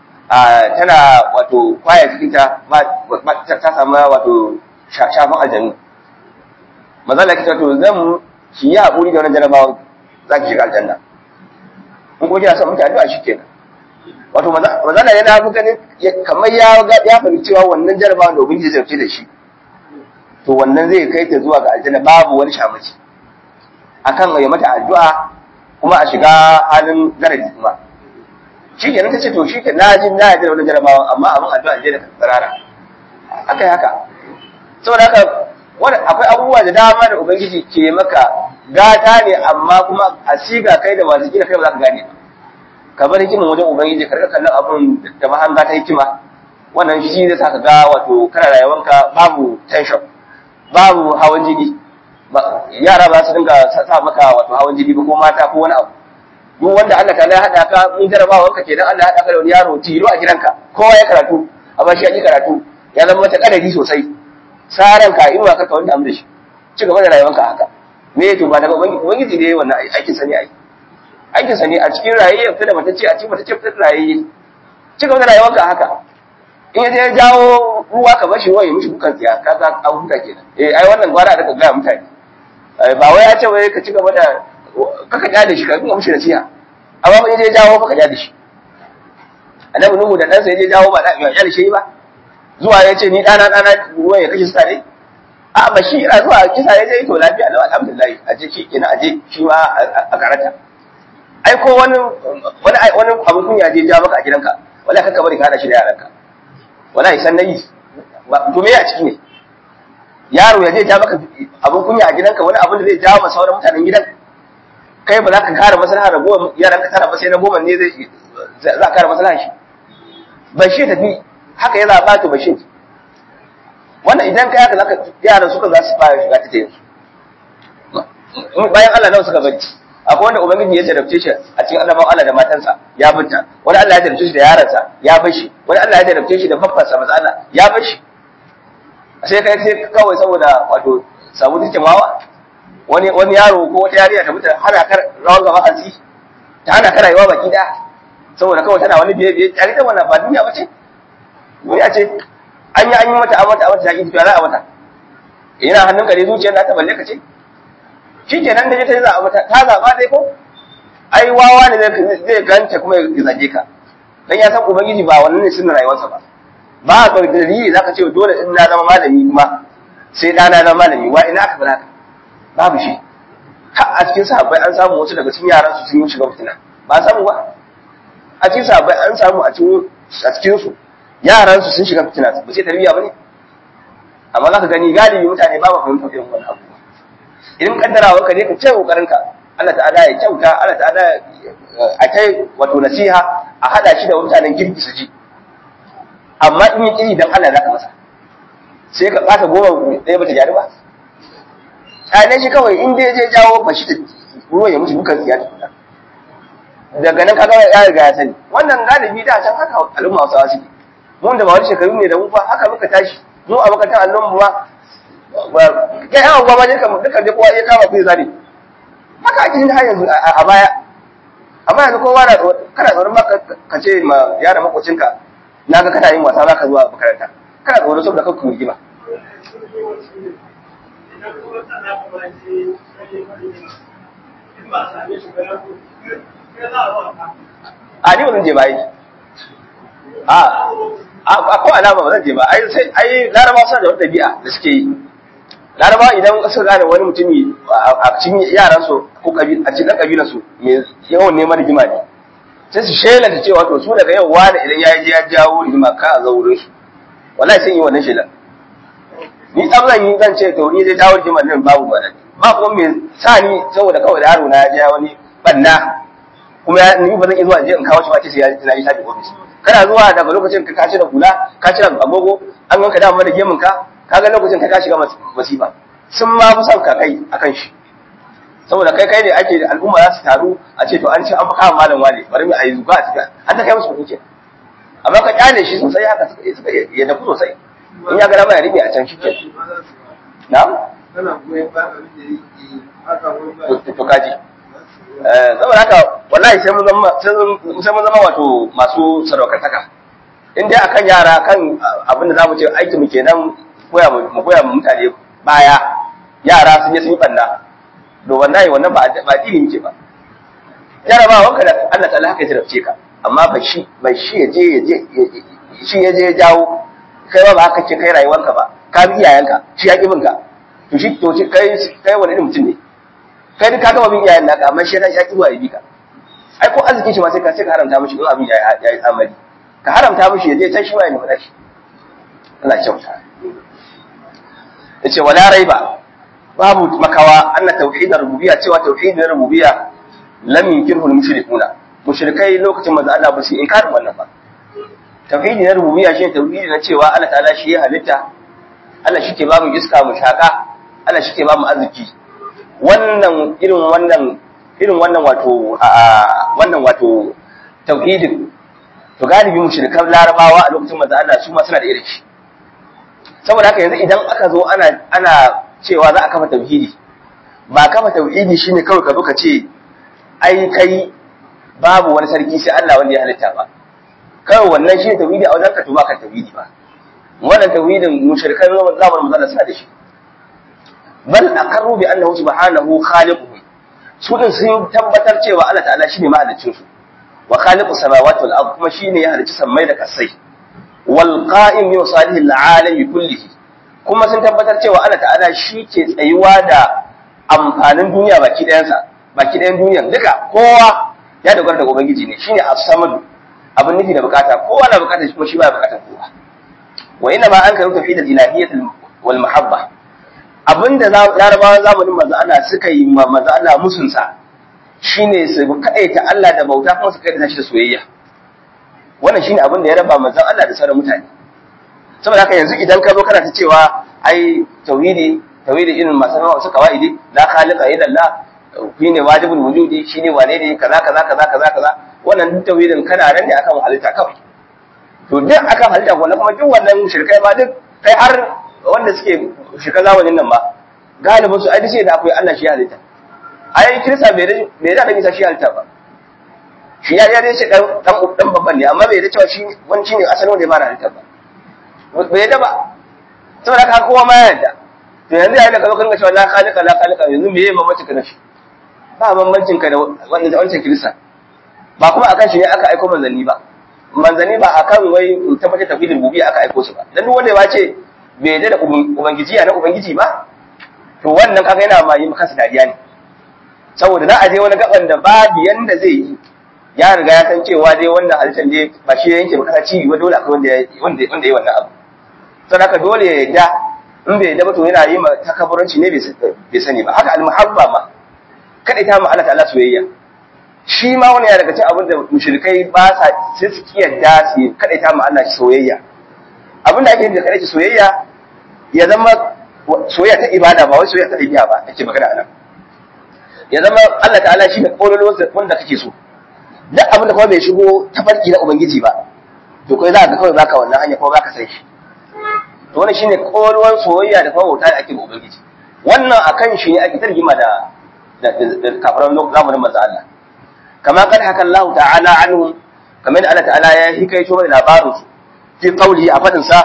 tana wato kwaya cikin ta ta samu wato shafan aljanu maza Allah kita to zan ki yi haƙuri da wannan jarabawan za ki shiga aljanna in ko kina son miki addu'a shikenan wato maza Allah yana muka ne kamar ya ya fahimci cewa wannan jarabawan da ubangiji zai da shi to wannan zai kai ta zuwa ga aljanna babu wani shamaki akan ya mata addu'a kuma a shiga halin garadi kuma shi kenan ta ce to shi ke na ji na yadda wani jarabawa amma abin addu'a je da tsarara aka yi haka saboda haka wani akwai abubuwa da dama da ubangiji ke maka gata ne amma kuma a siga kai da masu kila kai ba za ka gane ba ka bar hikimin wajen ubangiji ka rika kallon abin da mahanga ta hikima wannan shi zai sa ka ga wato kana rayuwanka babu tension babu hawan jini yara ba su dinga sa maka wato hawan jini ba ko mata ko wani abu duk wanda Allah ta ya hada ka in jarabawa wanka kenan Allah ya hada ka da wani yaro tilo a gidanka kowa ya karatu amma shi ya yi karatu ya zama mata kadari sosai saran ka inuwa ka wanda amma da shi ci gaba da rayuwanka haka me to ba daga ubangiji ne wannan aikin sani ai aikin sani a cikin rayayye fita da matacce a cikin matacce fita da rayayye ci gaba da rayuwanka haka in ya je jawo ruwa ka bashi waye mishi bukan tsiya ka ga an huta kenan eh ai wannan gwara da ka ga mutane ba wai ya ce wai ka ci gaba da kaka ja da shi ka kuma mishi nasiha amma ba je jawo fa ka ja da shi annabi nuhu da ɗansa ya je jawo ba da ya da shi ba zuwa ya ce ni ɗana ɗana ruwan ya kashe su tare a ba shi a zuwa kisa ya je to lafiya lau alhamdulillah a je shi kenan a je shi ma a karata ai ko wani wani wani abin kunya je ja maka a gidanka wallahi kanka bari ka hada shi da yaranka wallahi san nayi to me a ciki ne yaro ya je ja maka abin kunya a gidanka wani abin da zai jawo masa sauran mutanen gidan kai ba za ka kare maslaha da goma yaran ka tara ba sai na goma ne zai za ka kare maslaha shi bashir tafi haka ya zaba to bashir wannan idan kai haka zaka yaran suka za su fara shiga ta yanzu bayan Allah nawa suka bari akwai wanda ubangiji ya jarabce shi a cikin annabawan Allah da matansa ya binta wani Allah ya jarabce shi da yaransa ya bar shi wani Allah ya jarabce shi da babbansa maza Allah ya bar shi sai kai sai kawai saboda wato samu take mawa wani wani yaro ko wata yarinya ta mutu hana kar rawan gaba hansi ta hana kar rayuwa baki da saboda kawai tana wani biye biye tare da wannan ba duniya bace duniya ce an yi an yi mata amata amata ta ki tafiya za a mata yana hannun ka ne zuciyar ta balle ka ce shikenan da ta za a mata ta zaba dai ko ai wawa ne zai ganta kuma ya zage ka dan ya san ubangiji ba wannan ne sunnar rayuwarsa ba ba ka dalili zaka ce dole in na zama malami kuma sai ɗana na malami wa ina aka fara babu shi har a cikin sahabbai an samu wasu daga cikin yaran su sun yi shiga fitina ba samu ba a cikin sahabbai an samu a cikin a cikin su yaran su sun shiga fitina ba sai tarbiyya bane amma zaka gani galibi mutane ba ba fahimtar irin wannan abu idan kaddarawa ka ne ka ce kokarin ka Allah ta'ala ya kyauta Allah ta'ala a kai wato nasiha a hada shi da mutanen kirki su ji amma in yi kiri dan Allah zaka masa sai ka ɓata goma ɗaya bata gyaru ba tsane shi kawai in dai je jawo ba shi da ruwan ya mutu dukan tsiya tukuna daga nan kaga ya riga ya sani wannan galibi da can haka al'umma hausawa suke mun da ba wani shekaru ne da mu ba haka muka tashi mu a makarantar allon mu ma kai yawan gwamma ne kamar dukkan dai kowa ya kama kuyi zane haka ake yin har yanzu a baya amma yanzu kowa na kana tsoron ma ka ce ma yara makocinka na ga kana yin wasa za ka zuwa makaranta kana tsoro saboda kanku rigima a ni ba zan je ba yi a a ko alama ba zan je ba ai sai ai laraba suna da wata dabi'a da suke yi laraba idan suka gane wani mutumi a cikin yaran su ko a cikin kabilar su mai yawan neman rigima ne sai su shelanta cewa to su daga yau wani idan ya je ya jawo rigima ka a zaurin su wallahi sai yi wannan shelan ni tsam zan yi zan ce to ni zai dawo rigima nan babu ba ba kuma me sa ni saboda kawai da yaro na ya je wani banna kuma ni ba zan iya zuwa je in kawo shi ba ce sai ya na yi tafi office kana zuwa daga lokacin ka kashi da kula ka cire agogo an ganka da mana gemun ka kaga lokacin ka shiga masifa sun ma fi son ka kai akan shi saboda kai kai ne ake al'umma za su taru a ce to an ce an fi kama malam wane bari mu ayi zuga a tafiya an ta kai musu kuke amma ka kyale shi sosai haka suka suka ya dafu sosai in ya ga dama ya rike a can shi ke na kana goyon ba abin da yake haka wani ba to kaji saboda haka wallahi sai mun zama sai mun zama wato masu sadaukantaka in dai akan yara kan abin da zamu ce aiki mu kenan koya mu koya mu mutane baya yara sun yi sun yi banda to wallahi wannan ba ba dini muke ba jarabawa wanka da Allah ta'ala haka ya jarabce ka amma ba shi ba shi ya je ya je shi ya je ya jawo kai ba ba haka ce kai rayuwarka ba ka bi iyayenka shi ya ki binka to shi to shi kai kai wani irin mutum ne kai duk ka gama bin iyayen naka amma shi ya ki zuwa ya bi ka ai ko arzikin shi ma sai ka sai ka haramta mishi in abin ya yi tsamari ka haramta mishi ya je can shi ma ya nufa shi Allah ya kyauta yace wala raiba babu makawa anna tauhidar rububiyya cewa tauhidin rububiyya lam yunkirhu al-mushrikuna mushrikai lokacin manzo Allah ba su inkarin wannan ba tauhidi na rububiyya shi tauhidi na cewa Allah ta'ala shi ya halitta Allah shi ke ba mu iska mu shaka Allah shi ke ba mu arziki wannan irin wannan irin wannan wato wannan wato tauhidin to galibi mushrikan larabawa a lokacin manzo Allah su ma suna da irin shi saboda haka yanzu idan aka zo ana ana cewa za a kafa tauhidi ba kafa tauhidi shine kawai ka zo ka ce ai kai babu wani sarki sai Allah wanda ya halitta ba kawai wannan shine tauhidi a wajen ka to ba ka tauhidi ba wannan tauhidin mushrikan zamanin manzo suna da shi bal aqarru bi annahu subhanahu khaliquhum su din sun tabbatar cewa Allah ta'ala shine mahaliccin su wa khaliqus samawati wal ard kuma shine ya halicci sammai da kasai wal qa'im bi salihil alami kullihi kuma sun tabbatar cewa Allah ta'ala shi ke tsayuwa da amfanin duniya baki ɗayansa baki ɗayan duniyan duka kowa ya dogara da ubangiji ne shine as-samad abin nufi da bukata kowa na bukatar shi kuma shi ba bukatar kowa wa inna ma an karu tafi da ilahiyyat wal mahabba abinda larabawan zamanin manzo Allah suka yi ma manzo Allah musun sa shine su kaita Allah da bauta kuma su kaita shi da soyayya wannan shine abin da ya raba manzon Allah da sauran mutane saboda haka yanzu idan ka zo kana ta cewa ai tauhidi tauhidi irin masu nawa su kawaidi la khaliqa illa Allah shine wajibul wujudi shine wane ne kaza kaza kaza kaza kaza wannan duk tauhidin kana nan ne akan halitta kawai to duk akan halitta wannan kuma duk wannan shirkai ma duk kai har wanda suke shirka zamanin nan ba galibin su ai sai da akwai Allah shi halitta ai kirista bai da bai da isa shi halitta ba shi ya ya ce dan dan dan babban ne amma bai da cewa shi wani shine asalin wanda ya fara halitta ba bai yadda ba saboda haka kowa ma ya yadda to yanzu yayin da ka zo kan cewa la khaliqa la khaliqa yanzu me yayi mamaci ka da shi ba bambancin ka da wanda wancan kirista ba kuma akan shi ne aka aiko manzanni ba manzanni ba akan wai tabbatar tafidin bubi aka aiko su ba dan duk wanda ya ce bai yadda da ubangiji ya na ubangiji ba to wannan kaga yana ma yi maka dariya ne saboda za a je wani gaban da babu yanda zai yi ya riga ya san cewa dai wannan halittar ne ba shi ya yanke ba kasa cibi ba dole akwai wanda ya wanda wanda ya wannan abu saboda haka dole ya yadda in bai yadda ba to yana yi ma takaburanci ne bai sani ba haka almuhabba ma kada ta ma Allah ta'ala soyayya shi ma wani ya daga cikin abin da mushrikai ba sa sai su kiyarda su kada ta ma Allah soyayya abin da ake yi da kada soyayya ya zama soyayya ta ibada ba wai soyayya ta ɗabi'a ba ake magana anan ya zama Allah ta'ala shi ne kololuwar wanda kake so duk abin da kuma bai shigo tafarki na ubangiji ba to kai za ka kawai baka wannan hanya kuma baka san shi to wannan shine kololuwar soyayya da kuma bauta da ake ga ubangiji wannan akan shi ne ake tarjima da da kafaran zamanin manzo Allah kama kan haka Allah ta'ala anhum kamar Allah ta'ala ya hikaito mana labarin su fi qawli a fadin sa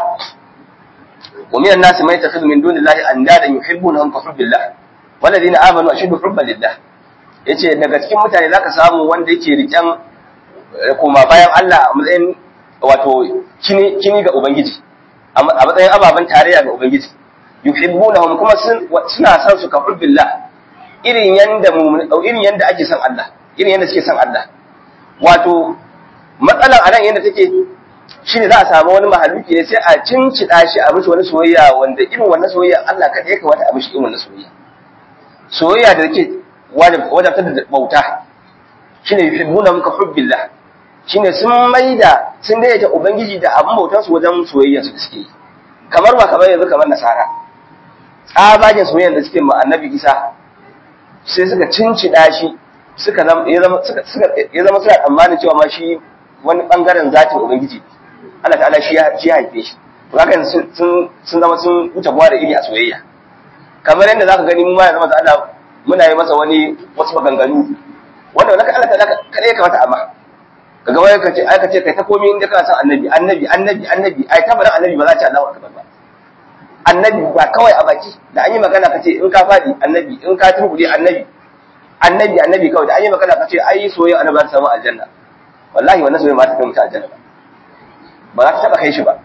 ومن الناس من يتخذ من دون الله اندادا يحبونهم كحب الله والذين امنوا اشد حبا لله yace daga cikin mutane zaka samu wanda yake riken koma bayan Allah a matsayin wato kini kini ga ubangiji a matsayin ababen tarayya ga ubangiji yuhibbunahum kuma suna son su ka hubbillah irin yanda irin yanda ake son Allah irin yanda suke son Allah wato matsalan anan yanda take shi ne za a samu wani mahaluki ne sai a cincida shi a mishi wani soyayya wanda irin wannan soyayya Allah kaɗai ya kamata a mishi irin wannan soyayya soyayya da take wajabtar da bauta shi ne yuhibbuna muka hubbillah shi ne sun maida sun daidaita ubangiji da abin bautar su wajen soyayya su da suke yi kamar ba kamar yanzu kamar nasara tsabagen soyayya da suke ma annabi isa sai suka cincida shi suka ya zama suna tsammanin cewa ma shi wani bangaren zatin ubangiji Allah ta'ala shi ya haife shi to haka sun sun zama sun wuce buwa da iri a soyayya kamar yadda zaka gani mu ma yanzu Allah muna yi masa wani wasu maganganu wanda wannan Allah ta'ala kada ya kamata amma kaga wai kace ai kace kai ta komai inda kana san annabi annabi annabi annabi ai tabarin annabi ba za ta Allahu akbar ba annabi ba kawai a baki da an yi magana kace in ka fadi annabi in ka turbude annabi annabi annabi kawai da an yi magana kace ai soyayya annabi za ta samu aljanna wallahi wannan soyayya ba ta kai mutu aljanna ba ba za ta taba kai shi ba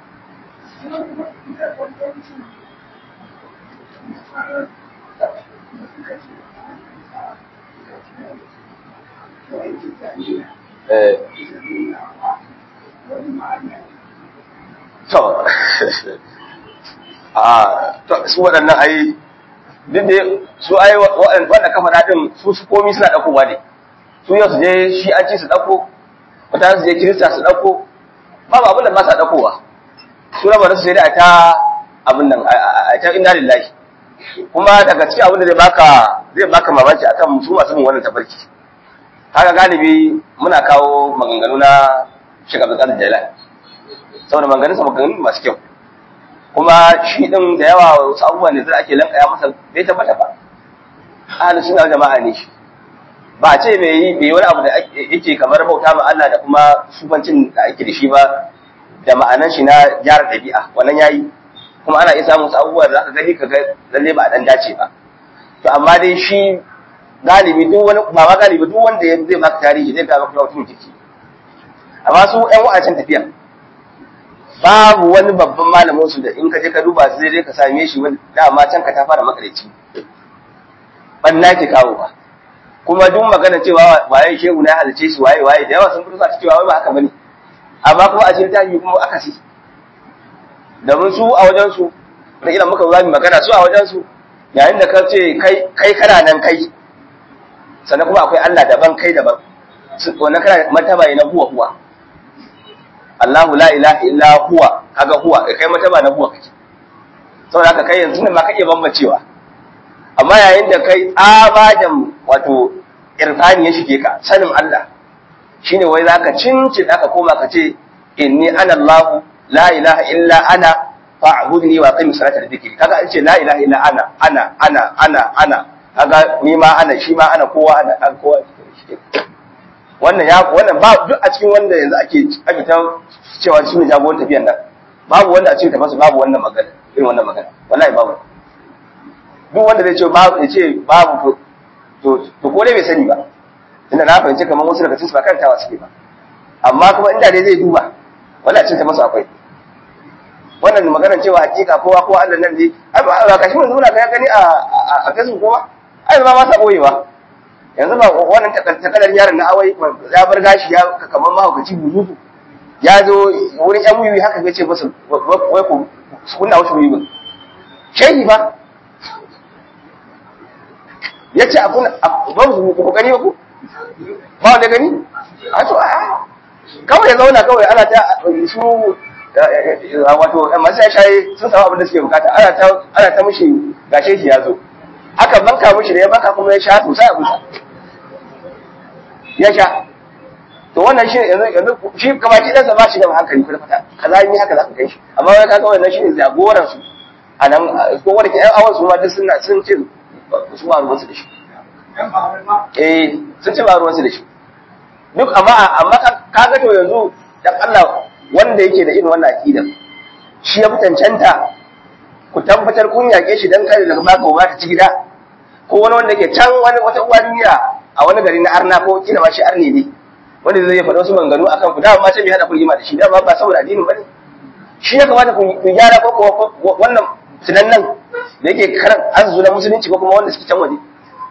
to a to su waɗannan ai duk da su ai waɗanda kafa daɗin su su komi suna ɗaukowa ne su yau su je shi an ci su ɗauko mutane su je kirista su ɗauko babu abin da ba sa ɗaukowa su raba da su sai da ta abin nan a ta inna lillahi kuma daga cikin abin da zai baka zai baka mamaki akan su masu bin wannan tafarki haka galibi muna kawo maganganu na Sheikh Abdul Qadir Jailani saboda maganganun sa maganganu masu kyau kuma shi din da yawa wasu abubuwan da zai ake lankaya masa bai tabbata ba ahli sunna jama'a ne shi ba a ce bai yi bai wani abu da yake kamar bauta ma Allah da kuma sufancin da ake da shi ba da ma'anan shi na gyara dabi'a wannan yayi kuma ana iya samun wasu abubuwa da zaka gani kaga lalle ba a dan dace ba to amma dai shi galibi duk wani ba ma galibi duk wanda ya zai baka tarihi zai ga maka mutum kike amma su ƴan wa'acin tafiya babu wani babban malamin su da in ka je ka duba sai dai ka same shi wani dama can ka ta fara makareci banna ke kawo ba kuma duk magana cewa waye shehu na halice shi waye waye da yawa sun fito sa cewa wai ba haka bane amma kuma a cikin tafi kuma aka si domin su a wajen su da ila muka zami magana su a wajen su yayin da ka ce kai kai kana nan kai sannan kuma akwai Allah daban kai daban wannan kana martaba ne na huwa huwa Allahu la ilaha illa huwa kaga huwa kai martaba na huwa kake saboda haka kai yanzu ne ma kake bambancewa amma yayin da kai tsabagen wato irfani ya shige ka sanin Allah shine wai zaka cinci ka koma ka ce inni ana Allah la ilaha illa ana fa'budni wa qim salata dhikri kaga an ce la ilaha illa ana ana ana ana ana kaga ni ma ana shi ma ana kowa ana an kowa wannan ya wannan ba duk a cikin wanda yanzu ake ake ta cewa shi ne jagoran tafiyan nan babu wanda a cikin tafasu babu wannan magana irin wannan magana wallahi babu duk wanda zai ce babu ya ce babu to to ko dai bai sani ba tunda na fahimci kamar wasu daga cikin su ba karantawa suke ba amma kuma inda dai zai duba wallahi a cikin tafasu akwai wannan maganar cewa hakika kowa ko Allah nan ne ai ba kashi mun muna ga gani a a Facebook kowa ai ba ma sa boyewa yanzu ba wannan takalar yaron na awai ya bar gashi ya kamar mahaukaci buzuzu ya zo wurin yan wuyi haka ya ce masa wai ku kunna wasu wuyi shehi ba ya ce a kuna ba su ku gani ba ku ba wanda gani a to a kawai ya zauna kawai ana ta su wato masu ya shaye sun samu abin da suke bukata ana ta ana ta mushi gashe shi ya zo aka banka mushi da ya banka kuma ya sha sosai a busa ya sha to wannan shi yanzu yanzu shi kama ki dan ba shi da hankali kuma fata kaza ni haka za ka kai shi amma wai kaga wannan shi ne jagoran su a nan ko wanda ke ƴan awan su ma duk suna sun ce su ba ruwansu da shi eh sun ce ba ruwansu da shi duk amma amma kaga to yanzu dan Allah wanda yake da irin wannan aqida shi ya fitancanta ku tabbatar kun yake shi dan kare daga baka ba ta ci gida ko wani wanda ke can wani wata uwa duniya a wani gari na arna ko kila ma shi arne ne wanda zai faɗa wasu maganganu akan ku dama ma sai bai hada ku rigima da shi dama ba saboda addinin bane shi ya kamata ku gyara ko ko wannan tunan nan da yake karan azu na musulunci ko kuma wanda suke can waje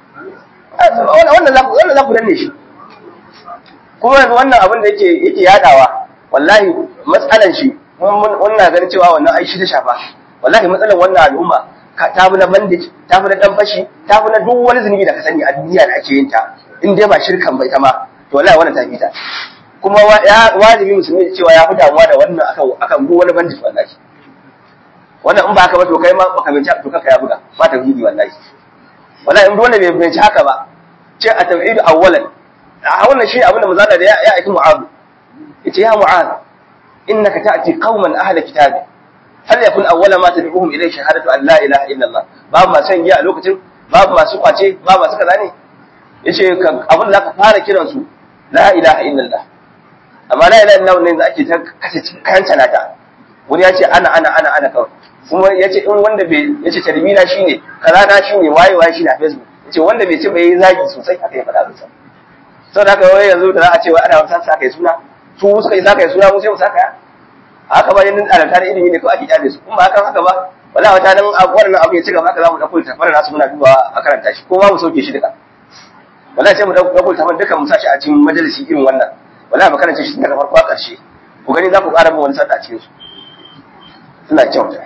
wannan za ku wannan za ku danne shi kuma yanzu wannan abin da yake yake yadawa wallahi matsalan shi wannan ganin cewa wannan ai shi ta shafa wallahi matsalan wannan al'umma ta fi na bandit ta fi na dan fashi ta fi na duk wani zunubi da ka sani a duniya da ake yin ta in dai ba shirkan bai ta ma to wallahi wannan ta fi ta kuma ya wajibi musulmi cewa ya fi damuwa da wannan akan akan duk wani bandit wallahi wannan in ba haka ba to kai ma baka binci to kanka ya buga ba ta tauhidi wallahi wallahi in duk wanda bai binci haka ba ce a tauhid awwalan a wannan shi abinda manzo da ya ya aiki mu'azu yace ya mu'az innaka ta'ti qauman ahla kitabi hal yakun awwala ma tad'uhum ilayhi shahadatu an la ilaha illa Allah babu masu giya a lokacin babu masu kwace babu masu kaza ne yace abin da zaka fara kiran su la ilaha illa Allah amma la ilaha illa Allah ne ake ta kace kayan talata wani yace ana ana ana ana kawai kuma yace in wanda bai yace tarbina shine kaza na shine waye waye shine a Facebook yace wanda bai ce bai yi zagi sosai haka ya faɗa musa saboda haka wai yanzu da za a ce wai ana wasa sa kai suna su suka yi saka suna mu sai mu saka ya haka ba yin alanta da ilimi ne ko ake kyale su kuma ba hakan haka ba wala wata nan wannan abu ya ci gaba haka za mu dauko littafin nasu muna dubawa a karanta shi ko ma mu sauke shi duka wala sai mu dauko littafin duka mu sa shi a cikin majalisi irin wannan wala mu karanta shi daga farko a ƙarshe ku gani za ku ƙara mu wani sata a cikin su suna kyauta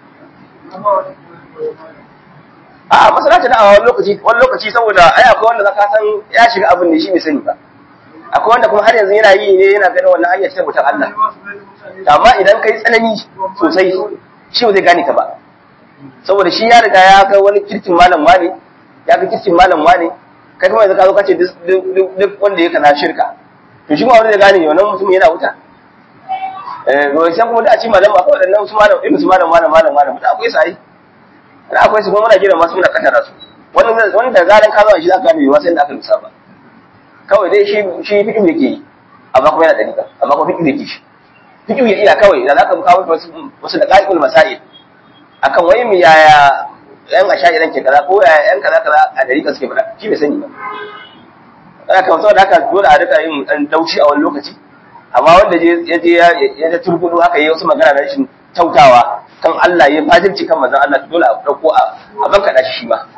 a masalata da a wani lokaci wani lokaci saboda ai akwai wanda zaka san ya shiga abin ne shi bai sani ba akwai wanda kuma har yanzu yana yi ne yana ganin wannan hanyar ta mutan Allah amma idan kai tsanani sosai shi ba zai gane ka ba saboda shi ya riga ya ga wani kirkin malam wani ya ga kirkin malam wani kai kuma yanzu ka zo ka ce duk wanda ya kana shirka to shi ma wanda zai gane wannan mutum yana wuta eh sai kuma da a ci malam akwai wadannan su malam irin su malam malam malam malam da akwai sai da akwai su kuma muna jira masu muna kaddara su wannan wanda zaran ka zo shi za ka gane ba sai da aka lusa ba kawai dai shi shi fiƙi yake yi amma kuma yana da dika amma kuma fiƙi yake shi fiƙi ya iya kawai da zaka kawo wasu wasu da qaidul masail akan wai mu yaya yan ashairan ke kaza ko yaya yan kaza kaza a dariƙa suke fada shi bai sani ba ana kan saboda haka dole a rika yin dan daushi a wani lokaci amma wanda ya je ya ta turbudu haka yayi wasu magana na rashin tautawa kan Allah ya fajirci kan manzon Allah dole a dauko a banka da shi ma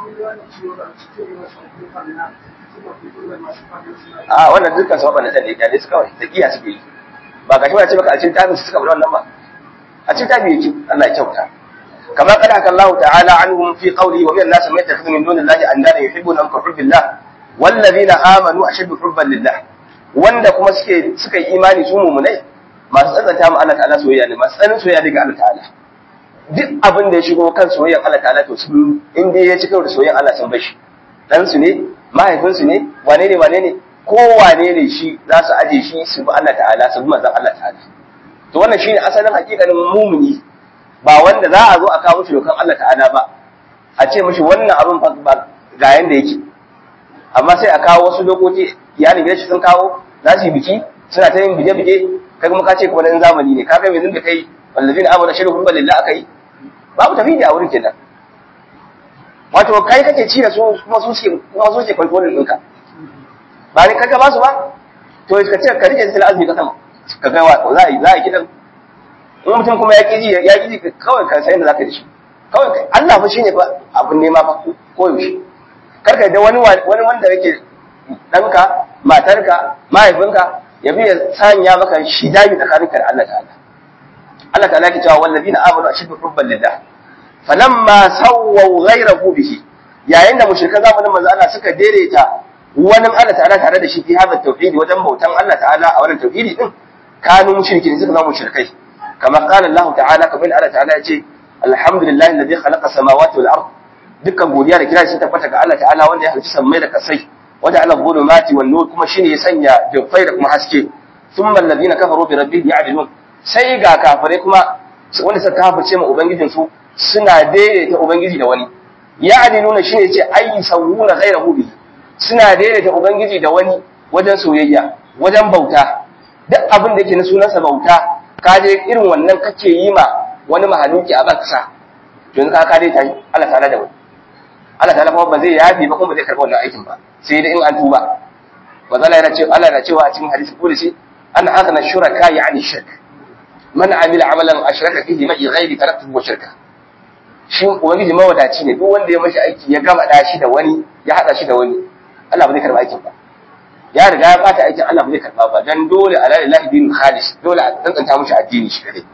a wannan dukkan sababa na tsalle kyale su kawai taqiya suke yi ba ga shi ba ce baka a cikin tabi suka bar wannan ba a cikin tabi yake Allah ya kyauta kama kada haka Allah ta'ala anhum fi qawli wa min an-nas man yattakhidhu min dunillahi andada yuhibbuna an hubbillah wallazina amanu ashaddu hubban lillah wanda kuma suke suka yi imani su mu'minai masu tsantsanta ma Allah ta'ala soyayya ne masu tsanin soyayya daga Allah ta'ala duk abin da ya shigo kan soyayyar Allah ta'ala to su in dai ya ci karo da soyayyar Allah sun bashi dan su ne mahaifinsu ne wane ne wane ne ko wane ne shi za su aje shi su bi Allah ta'ala su bi manzon Allah ta'ala to wannan shine asalin hakikanin mumuni ba wanda za a zo a kawo shi dokan Allah ta'ala ba a ce mishi wannan abin ba ga yanda yake amma sai a kawo wasu dokoki iyalin gidan shi sun kawo za su yi biki suna ta yin bije-bije kai kuma ka ce kuma nan zamani ne ka kai mai da kai wallazina amana shiru hubban lillah aka yi babu tafidi a wurin kenan wato kai kake ci da su kuma su ce kuma su ce kwalkwalin ɗinka ba ne kaga ba su ba to ka ce ka rike sai azumi ka sama ka ga wa za a yi za a yi kidan in mutum kuma ya kiji ya kiji kawai ka san yadda zaka yi shi kawai Allah fa shine fa abun nema fa ko yaushe karka da wani wani wanda yake danka matarka mahaifinka ya bi ya sanya maka shidayi tsakaninka da Allah ta'ala Allah ta'ala ke cewa wallazina amanu ashaddu hubban lillah falamma sawwaw ghayrahu bihi yayin da mushrikan zamanin manzo Allah suka daidaita wani Allah ta'ala tare da shi fi hada tauhidi wajen bautan Allah ta'ala a wannan tauhidi din kanu mushrikin suka zama mushrikai kamar qala Allah ta'ala kamar Allah ta'ala ya ce alhamdulillahi alladhi khalaqa samawati wal ard dukkan godiya da kira shi tabbata ga Allah ta'ala wanda ya halicci sammai da kasai wanda ala zulumati wan nur kuma shine ya sanya dufai da kuma haske thumma alladhina kafaru bi rabbihim ya'dilun sai ga kafirai kuma wanda suka kafirce ma ubangijin su suna daidaita ubangiji da wani ya'diluna shine yace ayi sawuna ghayrahu bi suna daidaita ubangiji da wani wajen soyayya wajen bauta duk abin da yake na sunansa bauta ka je irin wannan kake yi ma wani mahaluki a baksa to yanzu ka ka dai tayi Allah ta'ala da wani Allah ta'ala kuma ba zai yafi ba kuma ba zai karɓi wannan aikin ba sai dai in an tuba ba zalla yana cewa Allah na cewa a cikin hadisi kudusi an aghna shuraka yani shirk man amila amalan ashraka fihi ma'i ghairi taraktuhu wa shirka shi ubangiji mawadaci ne duk wanda ya mashi aiki ya gama da shi da wani ya hada shi da wani Allah ba zai karɓi aikin ba ya riga ya bata aikin Allah ba zai karɓa ba dan dole ala lillahi dinul khalis dole a tantanta mushi addini shi kadai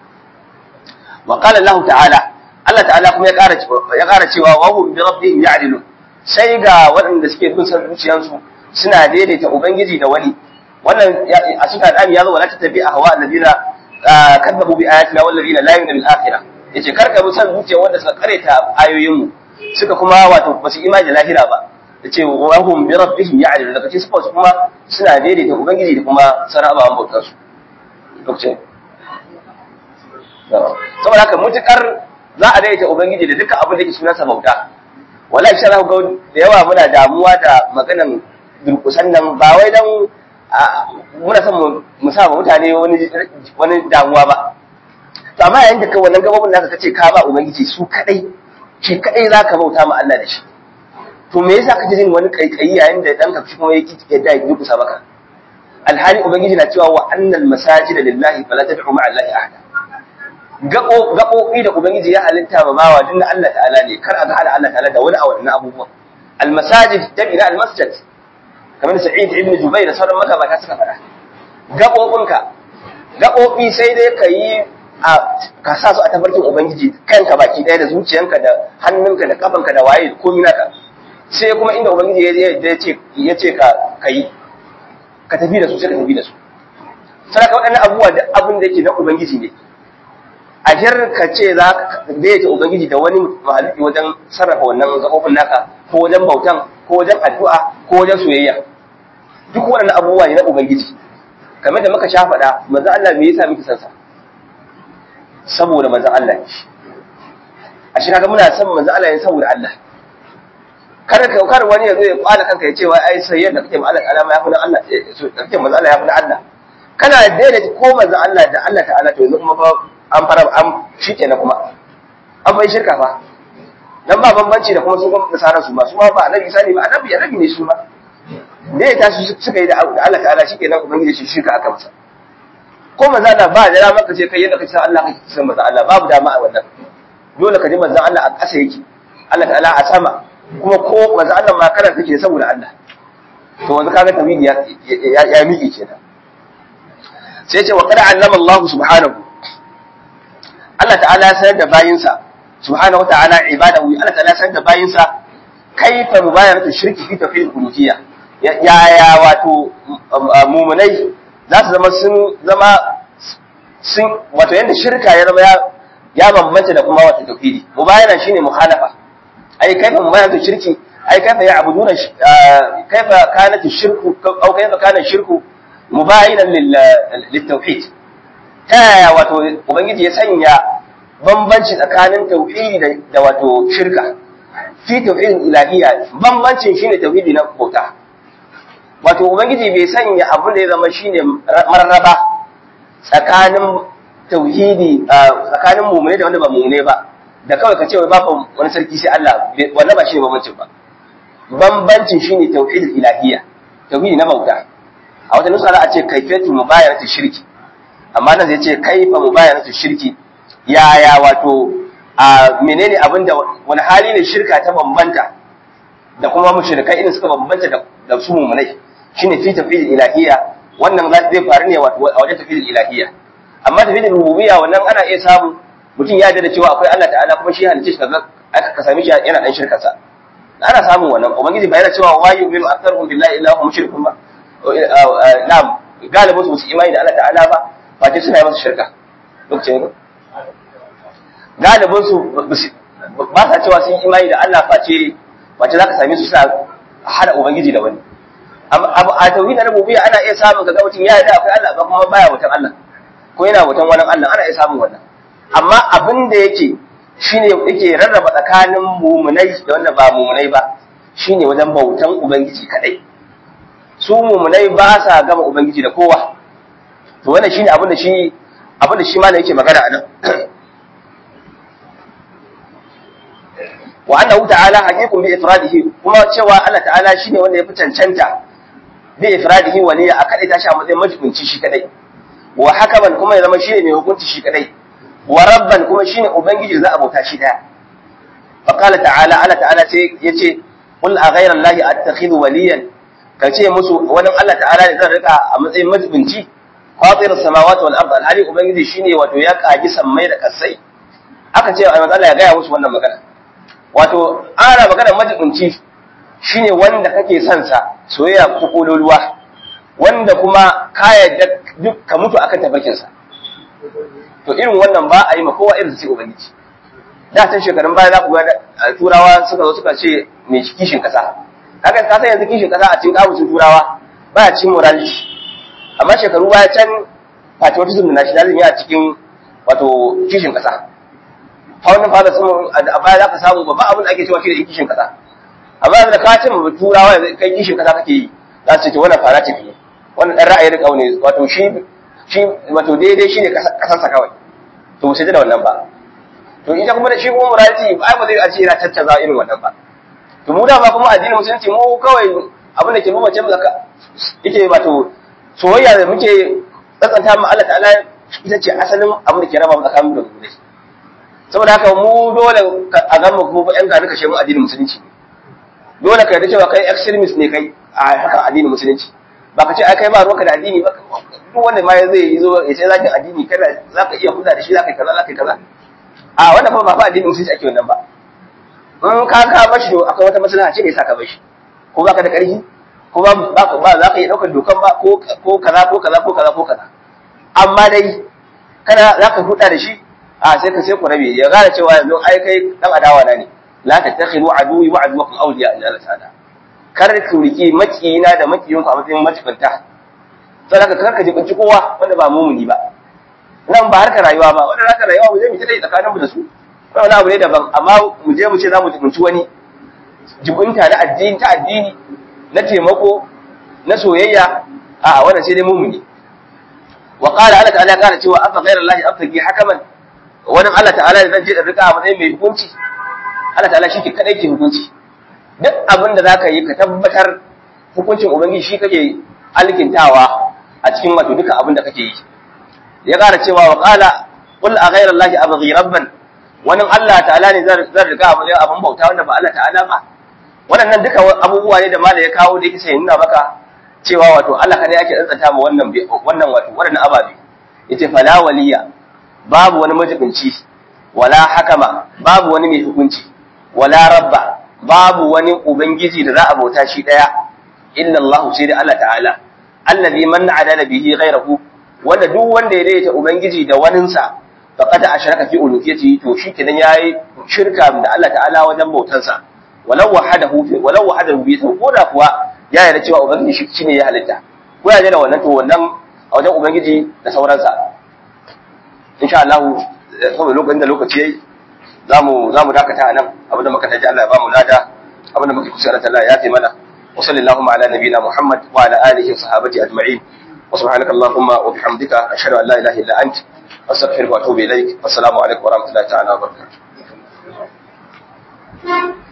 wa qala Allah ta'ala Allah ta'ala kuma ya ƙara ya ƙara cewa wa hum bi rabbihim ya'dilun sai ga waɗanda suke bin san zuciyansu suna daidaita ubangiji da wani wannan a cikin al'ami ya zo wala tattabi ahwa alladina kadzabu bi ayatina wal ladina la yu'minu bil akhirah yace karka bi san zuciya wanda suka kareta ayoyin mu suka kuma wato basu imani da lahira ba yace wa hum bi rabbihim ya'dilun daga cikin su kuma suna daidaita ubangiji da kuma sarabawan bautar su lokacin saboda haka mutukar za a daidaita ubangiji da dukkan abin da ke sunansa bauta wallahi sai za ku ga da yawa muna damuwa da maganan durkusan nan ba wai dan muna son mu sa wa mutane wani wani damuwa ba to amma yayin da kai wannan gabobin naka kace ka ba ubangiji su kadai shi kadai zaka bauta ma Allah da shi to me yasa kake jin wani kaikayi yayin da danka shi kuma yake yadda ya durkusa maka alhali ubangiji na cewa wa annal masajida lillahi fala tad'u ma'a allahi ahada gaɓoɓi da Ubangiji ya halitta ma bawa duk na Allah ta'ala ne kar a ga hada Allah ta'ala da wani a wannan abubuwan almasajid jami na almasjid kamar Sa'id ibn Jubair da sauran magabata suka faɗa gaɓoɓinka gaɓoɓi sai dai ka yi a ka sa su a tafarkin Ubangiji kanka baki ɗaya da zuciyanka da hannunka da kafanka da waye da komai naka sai kuma inda Ubangiji ya ce ya ce ka ka yi ka tafi da su sai ka tafi da su sai ka waɗannan abubuwa duk abin da yake na Ubangiji ne a ka ce za ka daidaita Ubangiji da wani mahaluki wajen sarrafa wannan gaɓoɓin naka ko wajen bautan ko wajen addu'a ko wajen soyayya duk waɗannan abubuwa ne na Ubangiji kamar da muka sha faɗa manzo Allah me yasa muke san sa saboda manzo Allah ne a shi kaga muna son manzo Allah ne saboda Allah kar ka kar wani ya zo ya kwala kanka ya ce wai ai sai yadda kake ma Allah alama ya fi na Allah kake manzo Allah ya fi na Allah kana daidaita ko manzo Allah da Allah ta'ala to yanzu kuma fa an fara an shike na kuma an bai shirka fa dan ba bambanci da kuma su kuma nasara su ba su ma ba annabi sani ba annabi annabi ne su ma da ya tashi suka yi da Allah ta'ala shike nan ubangiji shi shirka aka masa ko manzo Allah ba da maka ce kai yadda kace Allah kake san manzo Allah babu dama a wannan dole ka ji manzo Allah a ƙasa yake Allah ta'ala a sama kuma ko manzo Allah ma kana kake saboda Allah to wanzu kaga tawhidi ya ya miƙe kenan sai ce wa qad allama Allah subhanahu Allah ta'ala ya sanar da bayinsa subhanahu wa ta'ala ibadahu Allah ta'ala ya sanar da bayinsa kaifa mubayaratu shirki fi tawhid uluhiyya ya ya wato mumunai za su zama sun zama sun wato yanda shirka ya zama ya ya bambanta da kuma wato tauhidi mubayana shine muhalafa ai kaifa mubayaratu shirki ai kaifa ya'buduna kaifa kanat shirku aw kaifa kana shirku mubayinan lil tauhid ta yaya wato ubangiji ya sanya bambanci tsakanin tauhidi da wato shirka fi tauhidin ilahiyya bambancin shine tauhidi na bauta wato ubangiji bai sanya abin da ya zama shine mararraba tsakanin tauhidi tsakanin mumune da wanda ba mumune ba da kawai ka ce wai babu wani sarki sai Allah wannan ba shi ne bambancin ba bambancin shine tauhidul ilahiyya tauhidi na bauta a wata nusa za a ce kaifiyatu mubayaratu shirki amma nan zai ce kaifa mubayaratu shirki yaya wato a menene abin da wani hali ne shirka ta bambanta da kuma mushrikai irin suka bambanta da su mumunai shine fi tafidil ilahiyya wannan zai faru ne a wajen tafidil ilahiyya amma tafidil rububiyya wannan ana iya samu mutum ya da cewa akwai Allah ta'ala kuma shi halicce shi kaga aka ka sami shi yana dan shirka sa ana samun wannan ubangiji ba yana cewa wa yu'minu aktharuhum billahi illa hum mushrikun ba na'am galibin su imani da Allah ta'ala ba face suna yi masa shirka lokacin ne galibin su ba sa cewa sun imani da Allah face face zaka same su suna hada ubangiji da wani a tauhid na rububiyya ana iya samun kaga mutum ya yarda akwai Allah ba kuma baya wutan Allah ko yana wutan wani Allah ana iya samun wannan amma abin da yake shine yake rarraba tsakanin mumunai da wanda ba mumunai ba shine wajen bautan ubangiji kadai su mumunai ba sa gama ubangiji da kowa to wannan shine abin da shi abin da shi ma yake magana a nan wa annahu ta'ala haqiqun bi ifradihi kuma cewa Allah ta'ala shine wanda ya fi cancanta bi ifradihi waliya a kadai tashi a matsayin majibinci shi kadai wa hakaman kuma ya zama shine mai hukunci shi kadai wa rabban kuma shine ubangiji za a bauta shi daya fa qala ta'ala Allah ta'ala sai yace qul a ghayra allahi attakhidhu waliyan kace musu wani Allah ta'ala ne zan rika a matsayin majibinci fatirus samawati wal ard alhali ubangiji shine wato ya kaji sammai da kasai aka ce ai Allah ya gaya musu wannan magana wato ana magana majibinci shine wanda kake son sa soyayya ko kololuwa wanda kuma ka yadda duk ka mutu akan tabakin sa to irin wannan ba a yi ma kowa irin sai ubangiji da tan shekarun baya za ku ga turawa suka zo suka ce mai kishin kasa haka ka san yanzu kishin kasa a cikin kabusun turawa baya cikin morality amma shekaru baya can patriotism da nationalism ya cikin wato kishin kasa faunin fada sun a baya za ka samu babban abin da ake cewa shi da kishin kasa amma yanzu da ka ce ma turawa yanzu kai kishin kasa kake yi za su ce wannan fara ce ne wannan dan ra'ayin riƙau ne wato shi shi wato daidai shine kasansa kawai to mu sai da wannan ba to ita kuma da shi kuma murati ai ba zai a ce yana tattaza irin wannan ba to mu da ba kuma addinin musulunci mu kawai abin da ke mace mu zaka yake wato soyayya da muke tsatsanta mu Allah ta'ala ita ce asalin abin da ke raba mu tsakanin da mu ne saboda haka mu dole a ga mu kuma yan gani kashe mu addinin musulunci dole ka yarda cewa kai extremist ne kai a haka addinin musulunci ba ka ce ai kai ba ruwanka da addini ba duk wanda ma zai yi zo ya ce zaka addini kada zaka iya kula da shi zaka yi kaza zaka yi kaza a wannan fa ba fa addinin musulunci ake wannan ba in ka ka bashi to akwai wata maslaha ce ne yasa ka bashi ko baka da ƙarfi ko ba ba ba za ka iya ɗaukar dokan ba ko ko kaza ko kaza ko kaza ko kaza amma dai kana za ka huda da shi a sai ka sai ku rabe ya gane cewa yanzu ai kai dan adawa na ne la tattakhidu aduwi wa aduwakum awliya illa Allah ta'ala kar ku riki makiyina da makiyinku a matsayin macibanta sai ka kar ka jibinci kowa wanda ba mumuni ba nan ba harkar rayuwa ba wanda harkar rayuwa mu je mu ta dai tsakaninmu da su wani abu ne daban amma mu je mu ce za mu jibinci wani jibinta na addini ta addini na taimako na soyayya a wannan sai dai mumuni wa qala Allah ta'ala kana cewa afa ghayra Allah abtagi hakaman wannan Allah ta'ala da zan je da rika a matsayin mai hukunci Allah ta'ala shi ke kadai ke hukunci duk abin da zaka yi ka tabbatar hukuncin ubangiji shi kake alkintawa a cikin wato duka abin da kake yi ya kara cewa wa qala qul a ghayra Allah abghi rabban wannan Allah ta'ala ne zan riga a matsayin abin bauta wanda ba Allah ta'ala ba waɗannan duka abubuwa ne da mala ya kawo da yake sai nuna maka cewa wato Allah kada yake tsantsanta ma wannan wannan wato waɗannan ababe yace fala waliya babu wani majibinci wala hakama babu wani mai hukunci wala rabba babu wani ubangiji da za a bauta shi daya illa Allah sai da Allah ta'ala allazi man adala bihi ghayrahu wanda duk wanda ya daidaita ubangiji da waninsa faqad ashraka fi uluhiyati to shi kenan yayi shirka da Allah ta'ala wajen bautansa walau wahadahu fi walau wahadahu bi ko da kuwa ya yarda cewa ubangiji shi shine ya halitta ko ya da wannan to wannan a wajen ubangiji da sauransa insha Allah saboda lokacin da lokaci yayi zamu zamu dakata anan abinda muka taji Allah ya ba mu lada abinda muke kusa Allah ya fi mana wa وصلى اللهم على نبينا محمد وعلى اله وصحبه اجمعين وسبحانك اللهم وبحمدك اشهد ان لا اله الا انت استغفرك واتوب اليك والسلام عليكم ورحمه الله تعالى وبركاته